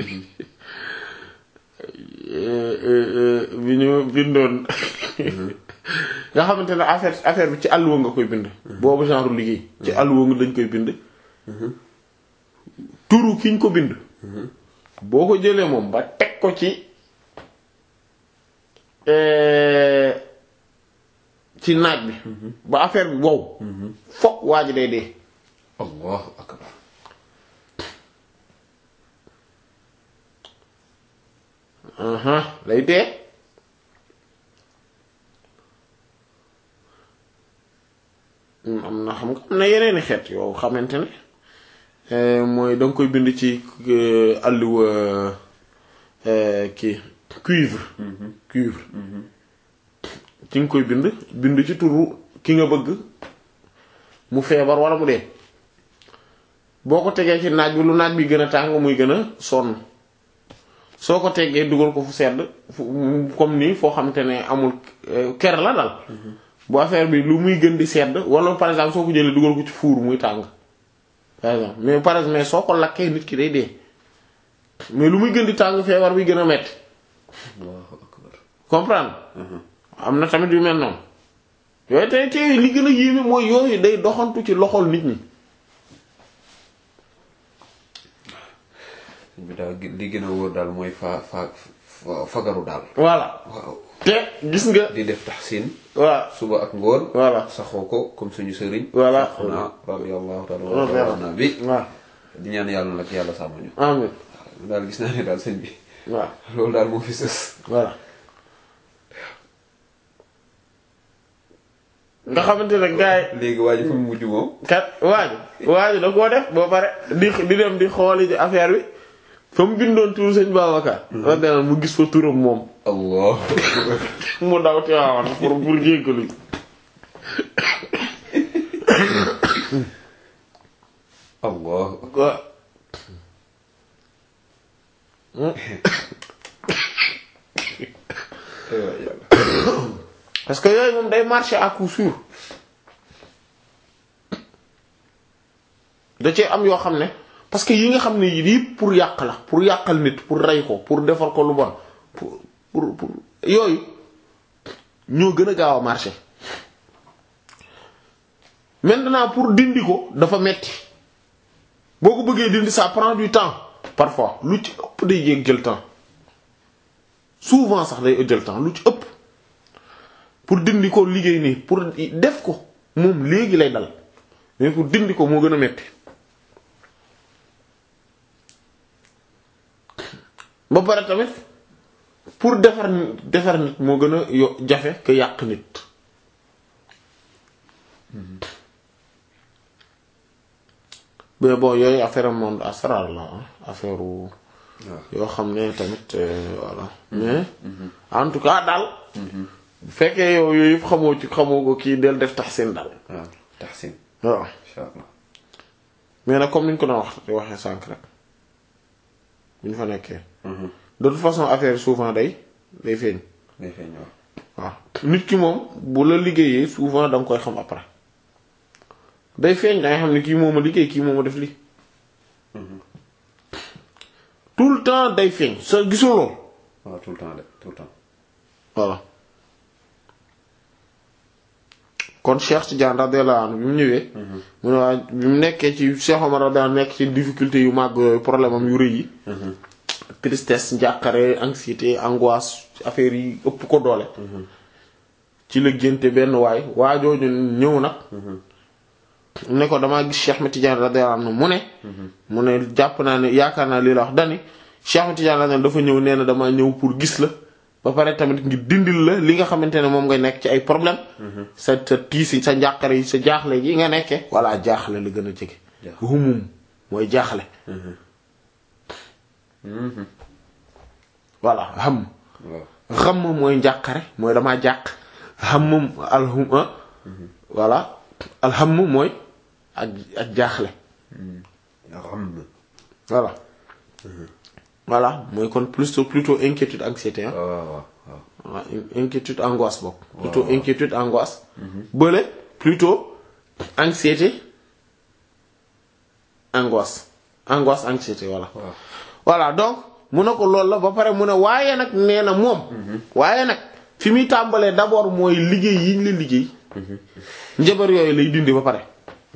bi ñu bindoon nga xamante ne affaire affaire bi ci àlluwa nga koy bind boobu genre liggéey ci àlluwa nga dañ koy bind turu ki ñu ko bind boo ko jëlee moom ba teg ko ci ci naaj bi ba affaire bi wow fokk waa ji day dee allahu akbar aha lay dee am na xam nga am na yeneeni xeet yow xamante ne mooy danga koy bind ci àlluwa kii cuivre cuivre ci nga koy bind bind ci turu ki nga bëgg mu feebar wala mu dee boo ko tegee ci naaj bi lu naaj bi gën a tàng muy gën a sonn soo ko teggee dugal ko fu sedd fu comme nii foo xamante ne amul ker la dal bu affaire bi lu muy gën di sedd wala par exemple soo ko jëlee dugal ko ci fuur muy tàng par exemple mais par exemple mais soo ko lakkee nit ki day dee mais lu muy gën di tàng feebar bi gën a metti allahu akbar comprendre am na tamit yu mel noonu yooyu tey tey li gën a yéeme mooy yooyu day doxantu ci loxol nit ñi sëñ bi daal li gën a wóor daal mooy fa fa fa- fagaru daal voilà waaw te gis nga di def taxsin voilà suba ak ngoon voilà saxoo ko comme suñu sëriñ Voilà. Cheikhuna radiyallahu ta'ala Voilà. anhu bi waaw di ñaan yàlla nag yàlla sàmm ñu amin waaw daal gis naa ne daal sëñ bi waaw loolu daal moo fi sës voilà nga xamante ne gars yi léegi waa ji fu mu mujj moom kat waaju waaju da koo def boo pare di di dem di xooli ci affaire bi fa mu bindoon turu sëñ Babacar radiyallahu anhu mu gis fa turam moom allah mu daw Tiwaawan pour pour jéggalu allah waaw ay waay yàlla parce que yooyu moom day marcher à coup sûr da cee am yoo xam ne parce que yi nga xam ne yii pour yàq la pour yàqal nit pour rey ko pour defar ko lu bon pour pour pour yooyu ñoo gën a gaaw a marcher maintenant pour dindi ko dafa metti boo ko bëggee dindi ça prend du temps parfois lu ci ëpp day yéeg jël temps souvent sax day jël temps lu ci ëpp pour dindi ko liggéey nii pour def ko moom léegi lay dal mais pour dindi ko moo gën a metti ba pare tamit pour defar nit defar nit moo gën a yo jafe que yàq nit mais bon yooyu affaire monde asrar la ah affaire wu waaw yoo xam ne tamit euh, voilà mais en tout cas daal bu fekkee yow yooyu yëpp xamoo ci xamoo ko kii del def taxsin daal waaw taxsin waaw incha allah mais nag comme ni ñu ko doon wax di waxee sànq rek bu ñu fa nekkee de toute façon affaire souvent day day feeñ day feeñ waaw waaw nit ki moom bu la liggéeyee souvent da nga koy xam après day feeñ da nga xam ne kii moom a liggéey kii moom a def lii tout le temps day feeñ sa gisoo lool waaw tout le temps de tout le temps voilà kon Cheikh Tidiane radiyallahu anhu bi mu ñëwee mu ne waa bi mu nekkee ci Cheikh Omar radiyallahu anhu nekk ci difficulté yu màgg yooyu problème am yu rëy yi tristesse njàqare anxiété angoisse affaire yi ëpp ko doole ci la génte benn waay waa jooju ñëw nag ne ko damaa gis Cheikh Ahmed Tidiane radiyallahu anhu mu ne mu ne jàpp naa ne yaakaar naa lii la wax dani Cheikh Ahmed Tidiane radiyallahu anhu dafa ñëw nee na damaa ñëw pour gis la ba pare tamit ngir dindil la li nga xamante ne moom nga nekk ci ay problème sa sa tiisi sa njàqare yi sa jaaxle yi nga nekkee walla jaaxle la gën a jege Jaaxle. humum mooy jaaxle voilà xam waaw xam mooy njàqare mooy damaa jàq xam alhum voilà alham mooy ak ak jaaxle ram voilà voilà mooy kon plutôt plutôt inquiétude anxiété ah waaw waaw waaw voilà inquiétude angoisse bokk plutôt inquiétude angoisse bële plutôt anxiété angoisse angoisse anxiété voilà waaw voilà donc mu ne ko loolu la ba pare mu ne waaye nag nee na moom waaye nag fi muy tàmbalee d'abord mooy liggéey yi ñu la liggéey njabar yooyu lay dindi ba pare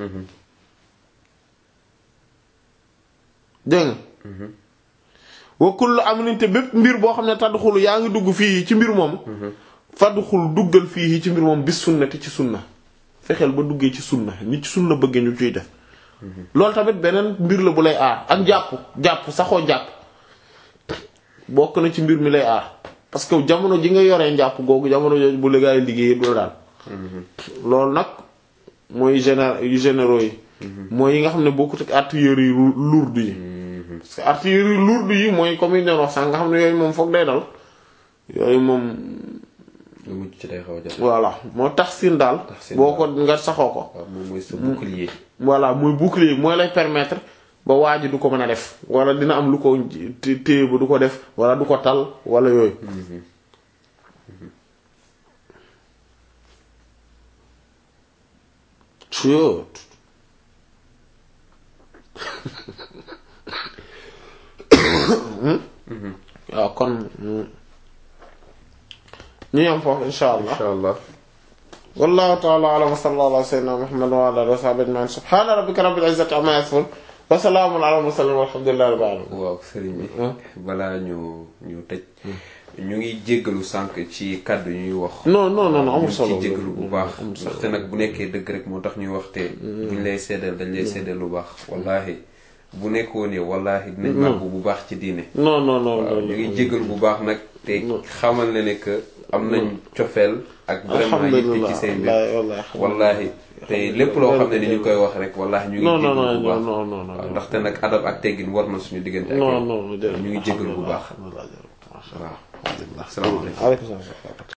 dégg nga wa kullu amrin te bépp mbir boo xam ne tadxulu yaa ngi dugg fii ci mbir moom fadxul duggal fii ci mbir moom bis sunnati ci sunna fexeel ba duggee ci sunna nit ci sunna bëggee ñu ciy def loolu tamit beneen mbir la bu lay aar ak jàpp jàpp saxoo jàpp bokk na ci mbir mi lay aar parce que jamono ji nga yoree njàpp googu jamono jooju bu légaay liggéey du la daal loolu nag mooy géné yu généraux yi mooy yi nga xam ne bokkut ak artillerie yi lourde yi parce que artillerie lourde yi mooy comme yi doon wax sax nga xam ne yooyu moom foog day dal yooyu moom lu mujj ci day xaw a jafe voilà moo tax sin daal Tahsin boo ko nga saxoo ko waaw moom mooy sa bouclier voilà mooy bouclier mooy lay permettre ba waa ji du ko mën a def wala dina am lu ko té- téye ba du ko def wala du ko tal wala yooyu Chut. waaw kon ñu yam foofu insha allah insha allah wallahu ta'ala a'lam wa sallallahu ala sayyidina muhammad wa ala alihi wa sahbihi ajma'in subhana rabbika rabbil izzati amma yasifun wa salamun ala mursalin walhamdulillahi rabbil alamin waaw sëriñ bi balaa ñu ñu tëj ñu ngi jéggalu sànq ci kàddu ñuy wax non non non amul ñu solo ci jéggalu bu baax ndaxte nag bu nekkee dëgg rek moo tax ñuy wax te buñ lay seddal dañ lay seddal lu baax wallahi bu nekkoo ne wallahi dinañ màgg bu baax ci diine non non non waaw non ñu ngi jéggalu bu baax nag te xamal ne ne que am nañ cofeel ak vraiment yitte alhamdulillah ci seen mbir wallahi wallahi te lépp loo xam ne ni ñu koy wax rek wallahi ñu ngi non non jéggalu bu non baax non non non waaw ndaxte nag adab ak teggin war na suñu diggante ak non yow. non ñu ngi jéggalu bu baax alhamdulillah waaw salaamaaleykum aleykum salaam